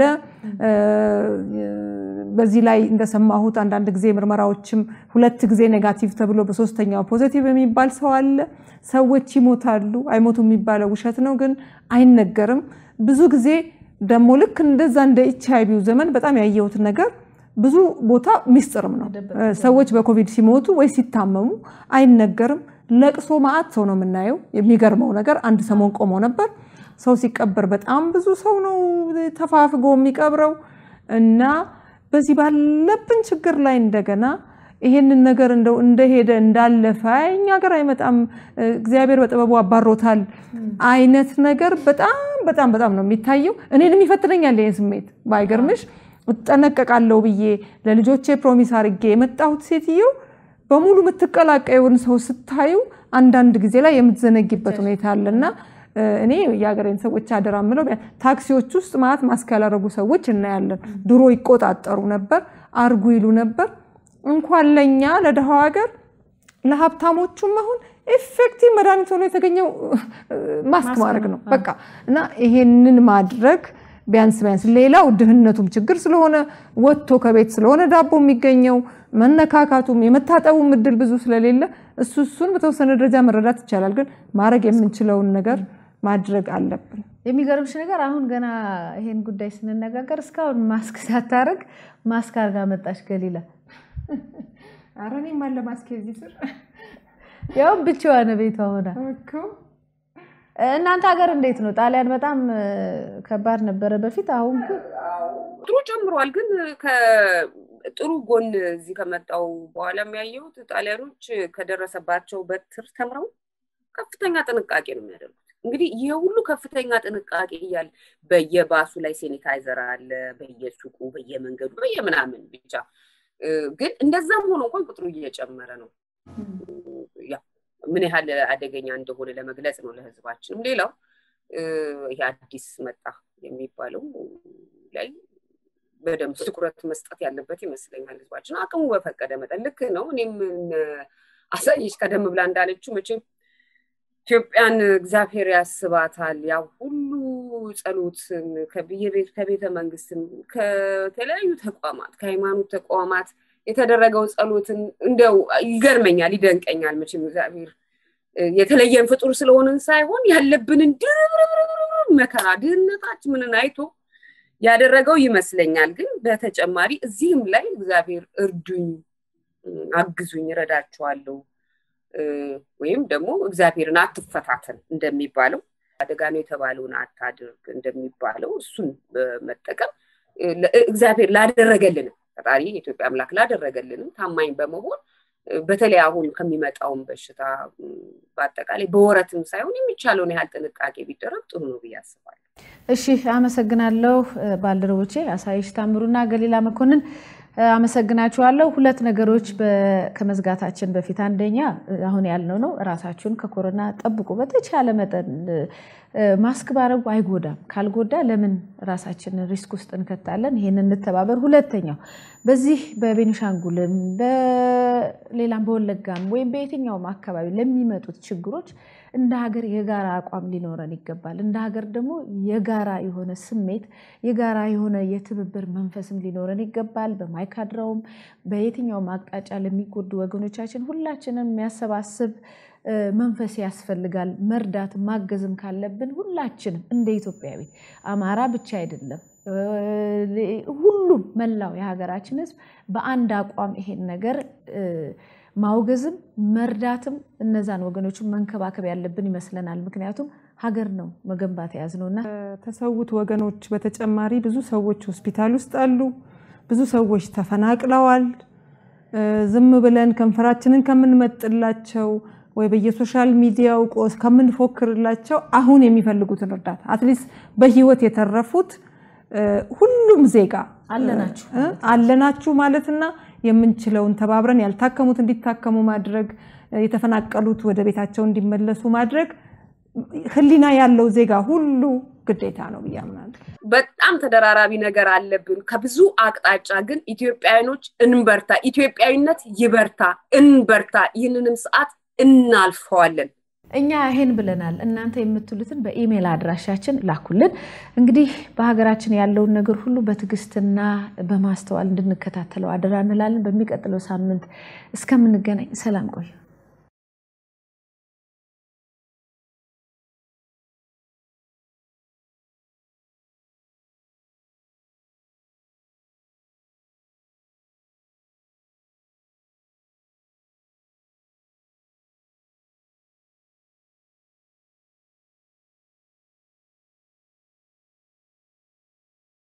B: በዚህ ላይ እንደሰማሁት አንዳንድ ጊዜ ምርመራዎችም ሁለት ጊዜ ኔጋቲቭ ተብሎ በሶስተኛው ፖዘቲቭ የሚባል ሰው አለ። ሰዎች ይሞታሉ። አይሞቱ የሚባለው ውሸት ነው፣ ግን አይነገርም። ብዙ ጊዜ ደግሞ ልክ እንደዛ እንደ ኤች አይ ቪው ዘመን በጣም ያየሁት ነገር ብዙ ቦታ ሚስጥርም ነው። ሰዎች በኮቪድ ሲሞቱ ወይ ሲታመሙ አይነገርም። ለቅሶ ማአት ሰው ነው የምናየው። የሚገርመው ነገር አንድ ሰሞን ቆሞ ነበር። ሰው ሲቀበር በጣም ብዙ ሰው ነው ተፋፍጎ የሚቀብረው እና በዚህ ባለብን ችግር ላይ እንደገና ይሄንን ነገር እንደው እንደሄደ እንዳለፈ እኛ ሀገር አይመጣም እግዚአብሔር በጥበቡ አባሮታል አይነት ነገር በጣም በጣም በጣም ነው የሚታየው። እኔንም ይፈትነኛል ይህን ስሜት ባይገርምሽ እጠነቀቃለሁ ብዬ ለልጆቼ ፕሮሚስ አድርጌ የመጣሁት ሴትዮ በሙሉ የምትቀላቀየውን ሰው ስታዩ አንዳንድ ጊዜ ላይ የምትዘነጊበት ሁኔታ አለና እኔ የሀገሬን ሰዎች አደራ ምለው ታክሲዎች ውስጥ ማለት ማስክ ያላረጉ ሰዎች እናያለን። ድሮ ይቆጣጠሩ ነበር፣ አርጉ ይሉ ነበር። እንኳን ለእኛ ለደሃው ሀገር ለሀብታሞቹም አሁን ኤፌክቲቭ መድኃኒት ሆኖ የተገኘው ማስክ ማድረግ ነው በቃ እና ይሄንን ማድረግ ቢያንስ ቢያንስ ሌላው ድህነቱም ችግር ስለሆነ ወጥቶ ከቤት ስለሆነ ዳቦ የሚገኘው መነካካቱም የመታጠቡም እድል ብዙ ስለሌለ እሱ እሱን በተወሰነ ደረጃ መረዳት ይቻላል። ግን ማድረግ የምንችለውን ነገር ማድረግ አለብን።
A: የሚገርምሽ ነገር አሁን ገና ይሄን ጉዳይ ስንነጋገር እስካሁን ማስክ ሳታረግ ማስክ አርጋ መጣች ገሊላ።
B: ኧረ እኔም አለ ማስክ እዚህ ስር
A: ያው ብቻዋን ቤቷ ሆና እናንተ ሀገር እንዴት ነው? ጣሊያን በጣም ከባድ ነበረ በፊት። አሁን ግን
C: ጥሩ ጨምሯል። ግን ጥሩ ጎን እዚህ ከመጣው በኋላ የሚያየሁት ጣሊያኖች ከደረሰባቸው በትር ተምረው ከፍተኛ ጥንቃቄ ነው የሚያደርጉት። እንግዲህ ይህ ሁሉ ከፍተኛ ጥንቃቄ እያለ በየባሱ ላይ ሴኒታይዘር አለ፣ በየሱቁ፣ በየመንገዱ፣ በየምናምን ብቻ ግን እንደዛም ሆኖ እንኳን ቁጥሩ እየጨመረ ነው። ምን ያህል አደገኛ እንደሆነ ለመግለጽ ነው ለህዝባችንም። ሌላው ይሄ አዲስ መጣ የሚባለው ላይ በደንብ ትኩረት መስጠት ያለበት ይመስለኛል። ህዝባችን አቅሙ በፈቀደ መጠን ልክ ነው። እኔም አሳየች ቀደም ብላ እንዳለችው መቼም ኢትዮጵያን እግዚአብሔር ያስባታል። ያ ሁሉ ጸሎትን ከቤተ መንግስትም ከተለያዩ ተቋማት ከሃይማኖት ተቋማት የተደረገው ጸሎትን እንደው ይገርመኛል፣ ይደንቀኛል። መቼም እግዚአብሔር የተለየን ፍጡር ስለሆንን ሳይሆን ያለብንን ድርብርብርብ መከራ ድህነታችንን አይቶ ያደረገው ይመስለኛል። ግን በተጨማሪ እዚህም ላይ እግዚአብሔር እርዱኝ፣ አግዙኝ፣ እረዳችኋለሁ ወይም ደግሞ እግዚአብሔርን አትፈታተን እንደሚባለው አደጋ ነው የተባለውን አታድርግ እንደሚባለው እሱን በመጠቀም እግዚአብሔር ላደረገልንም ፈጣሪ የኢትዮጵያ አምላክ ላደረገልንም ታማኝ በመሆን በተለይ አሁን ከሚመጣውን በሽታ በአጠቃላይ በወረትም ሳይሆን የሚቻለውን ያህል ጥንቃቄ ቢደረግ ጥሩ ነው ብዬ አስባለሁ።
A: እሺ፣ አመሰግናለሁ ባልደረቦቼ አሳይሽ ታምሩና ገሊላ መኮንን አመሰግናችኋለሁ። ሁለት ነገሮች ከመዝጋታችን በፊት አንደኛ አሁን ያልነው ነው፣ እራሳችሁን ከኮሮና ጠብቁ። በተቻለ መጠን ማስክ ባረጉ አይጎዳም። ካልጎዳ ለምን ራሳችንን ሪስክ ውስጥ እንከታለን? ይህን እንተባበር። ሁለተኛው በዚህ በቤኒሻንጉልም በሌላም በወለጋም ወይም በየትኛውም አካባቢ ለሚመጡት ችግሮች እንደ ሀገር የጋራ አቋም ሊኖረን ይገባል። እንደ ሀገር ደግሞ የጋራ የሆነ ስሜት፣ የጋራ የሆነ የትብብር መንፈስም ሊኖረን ይገባል። በማይካድራውም በየትኛውም አቅጣጫ ለሚጎዱ ወገኖቻችን ሁላችንም የሚያሰባስብ መንፈስ ያስፈልጋል። መርዳት ማገዝም ካለብን ሁላችንም እንደ ኢትዮጵያዊ አማራ ብቻ አይደለም፣ ሁሉም መላው የሀገራችን ሕዝብ በአንድ አቋም ይሄን ነገር ማውገዝም መርዳትም እነዛን ወገኖችን መንከባከብ ያለብን ይመስለናል። ምክንያቱም ሀገር ነው መገንባት የያዝነው እና
B: ከተሰዉት ወገኖች በተጨማሪ ብዙ ሰዎች ሆስፒታል ውስጥ አሉ። ብዙ ሰዎች ተፈናቅለዋል። ዝም ብለን ከንፈራችንን ከምንመጥላቸው ወይ በየሶሻል ሚዲያው ቆስ ከምንፎክርላቸው አሁን የሚፈልጉትን እርዳታ አትሊስት በህይወት የተረፉት ሁሉም ዜጋ
A: አለናችሁ
B: አለናችሁ ማለትና የምንችለውን ተባብረን ያልታከሙት እንዲታከሙ ማድረግ፣ የተፈናቀሉት ወደ ቤታቸው እንዲመለሱ ማድረግ ህሊና ያለው ዜጋ ሁሉ ግዴታ ነው ብዬ አምናለሁ።
C: በጣም ተደራራቢ ነገር አለብን ከብዙ አቅጣጫ። ግን ኢትዮጵያውያኖች እንበርታ፣ ኢትዮጵያዊነት ይበርታ፣ እንበርታ። ይህንንም ሰዓት እናልፈዋለን።
A: እኛ ይሄን ብለናል። እናንተ የምትሉትን በኢሜይል አድራሻችን ላኩልን። እንግዲህ በሀገራችን ያለውን ነገር ሁሉ በትዕግስትና በማስተዋል እንድንከታተለው አደራ እንላለን። በሚቀጥለው ሳምንት እስከምንገናኝ ሰላም ቆዩ።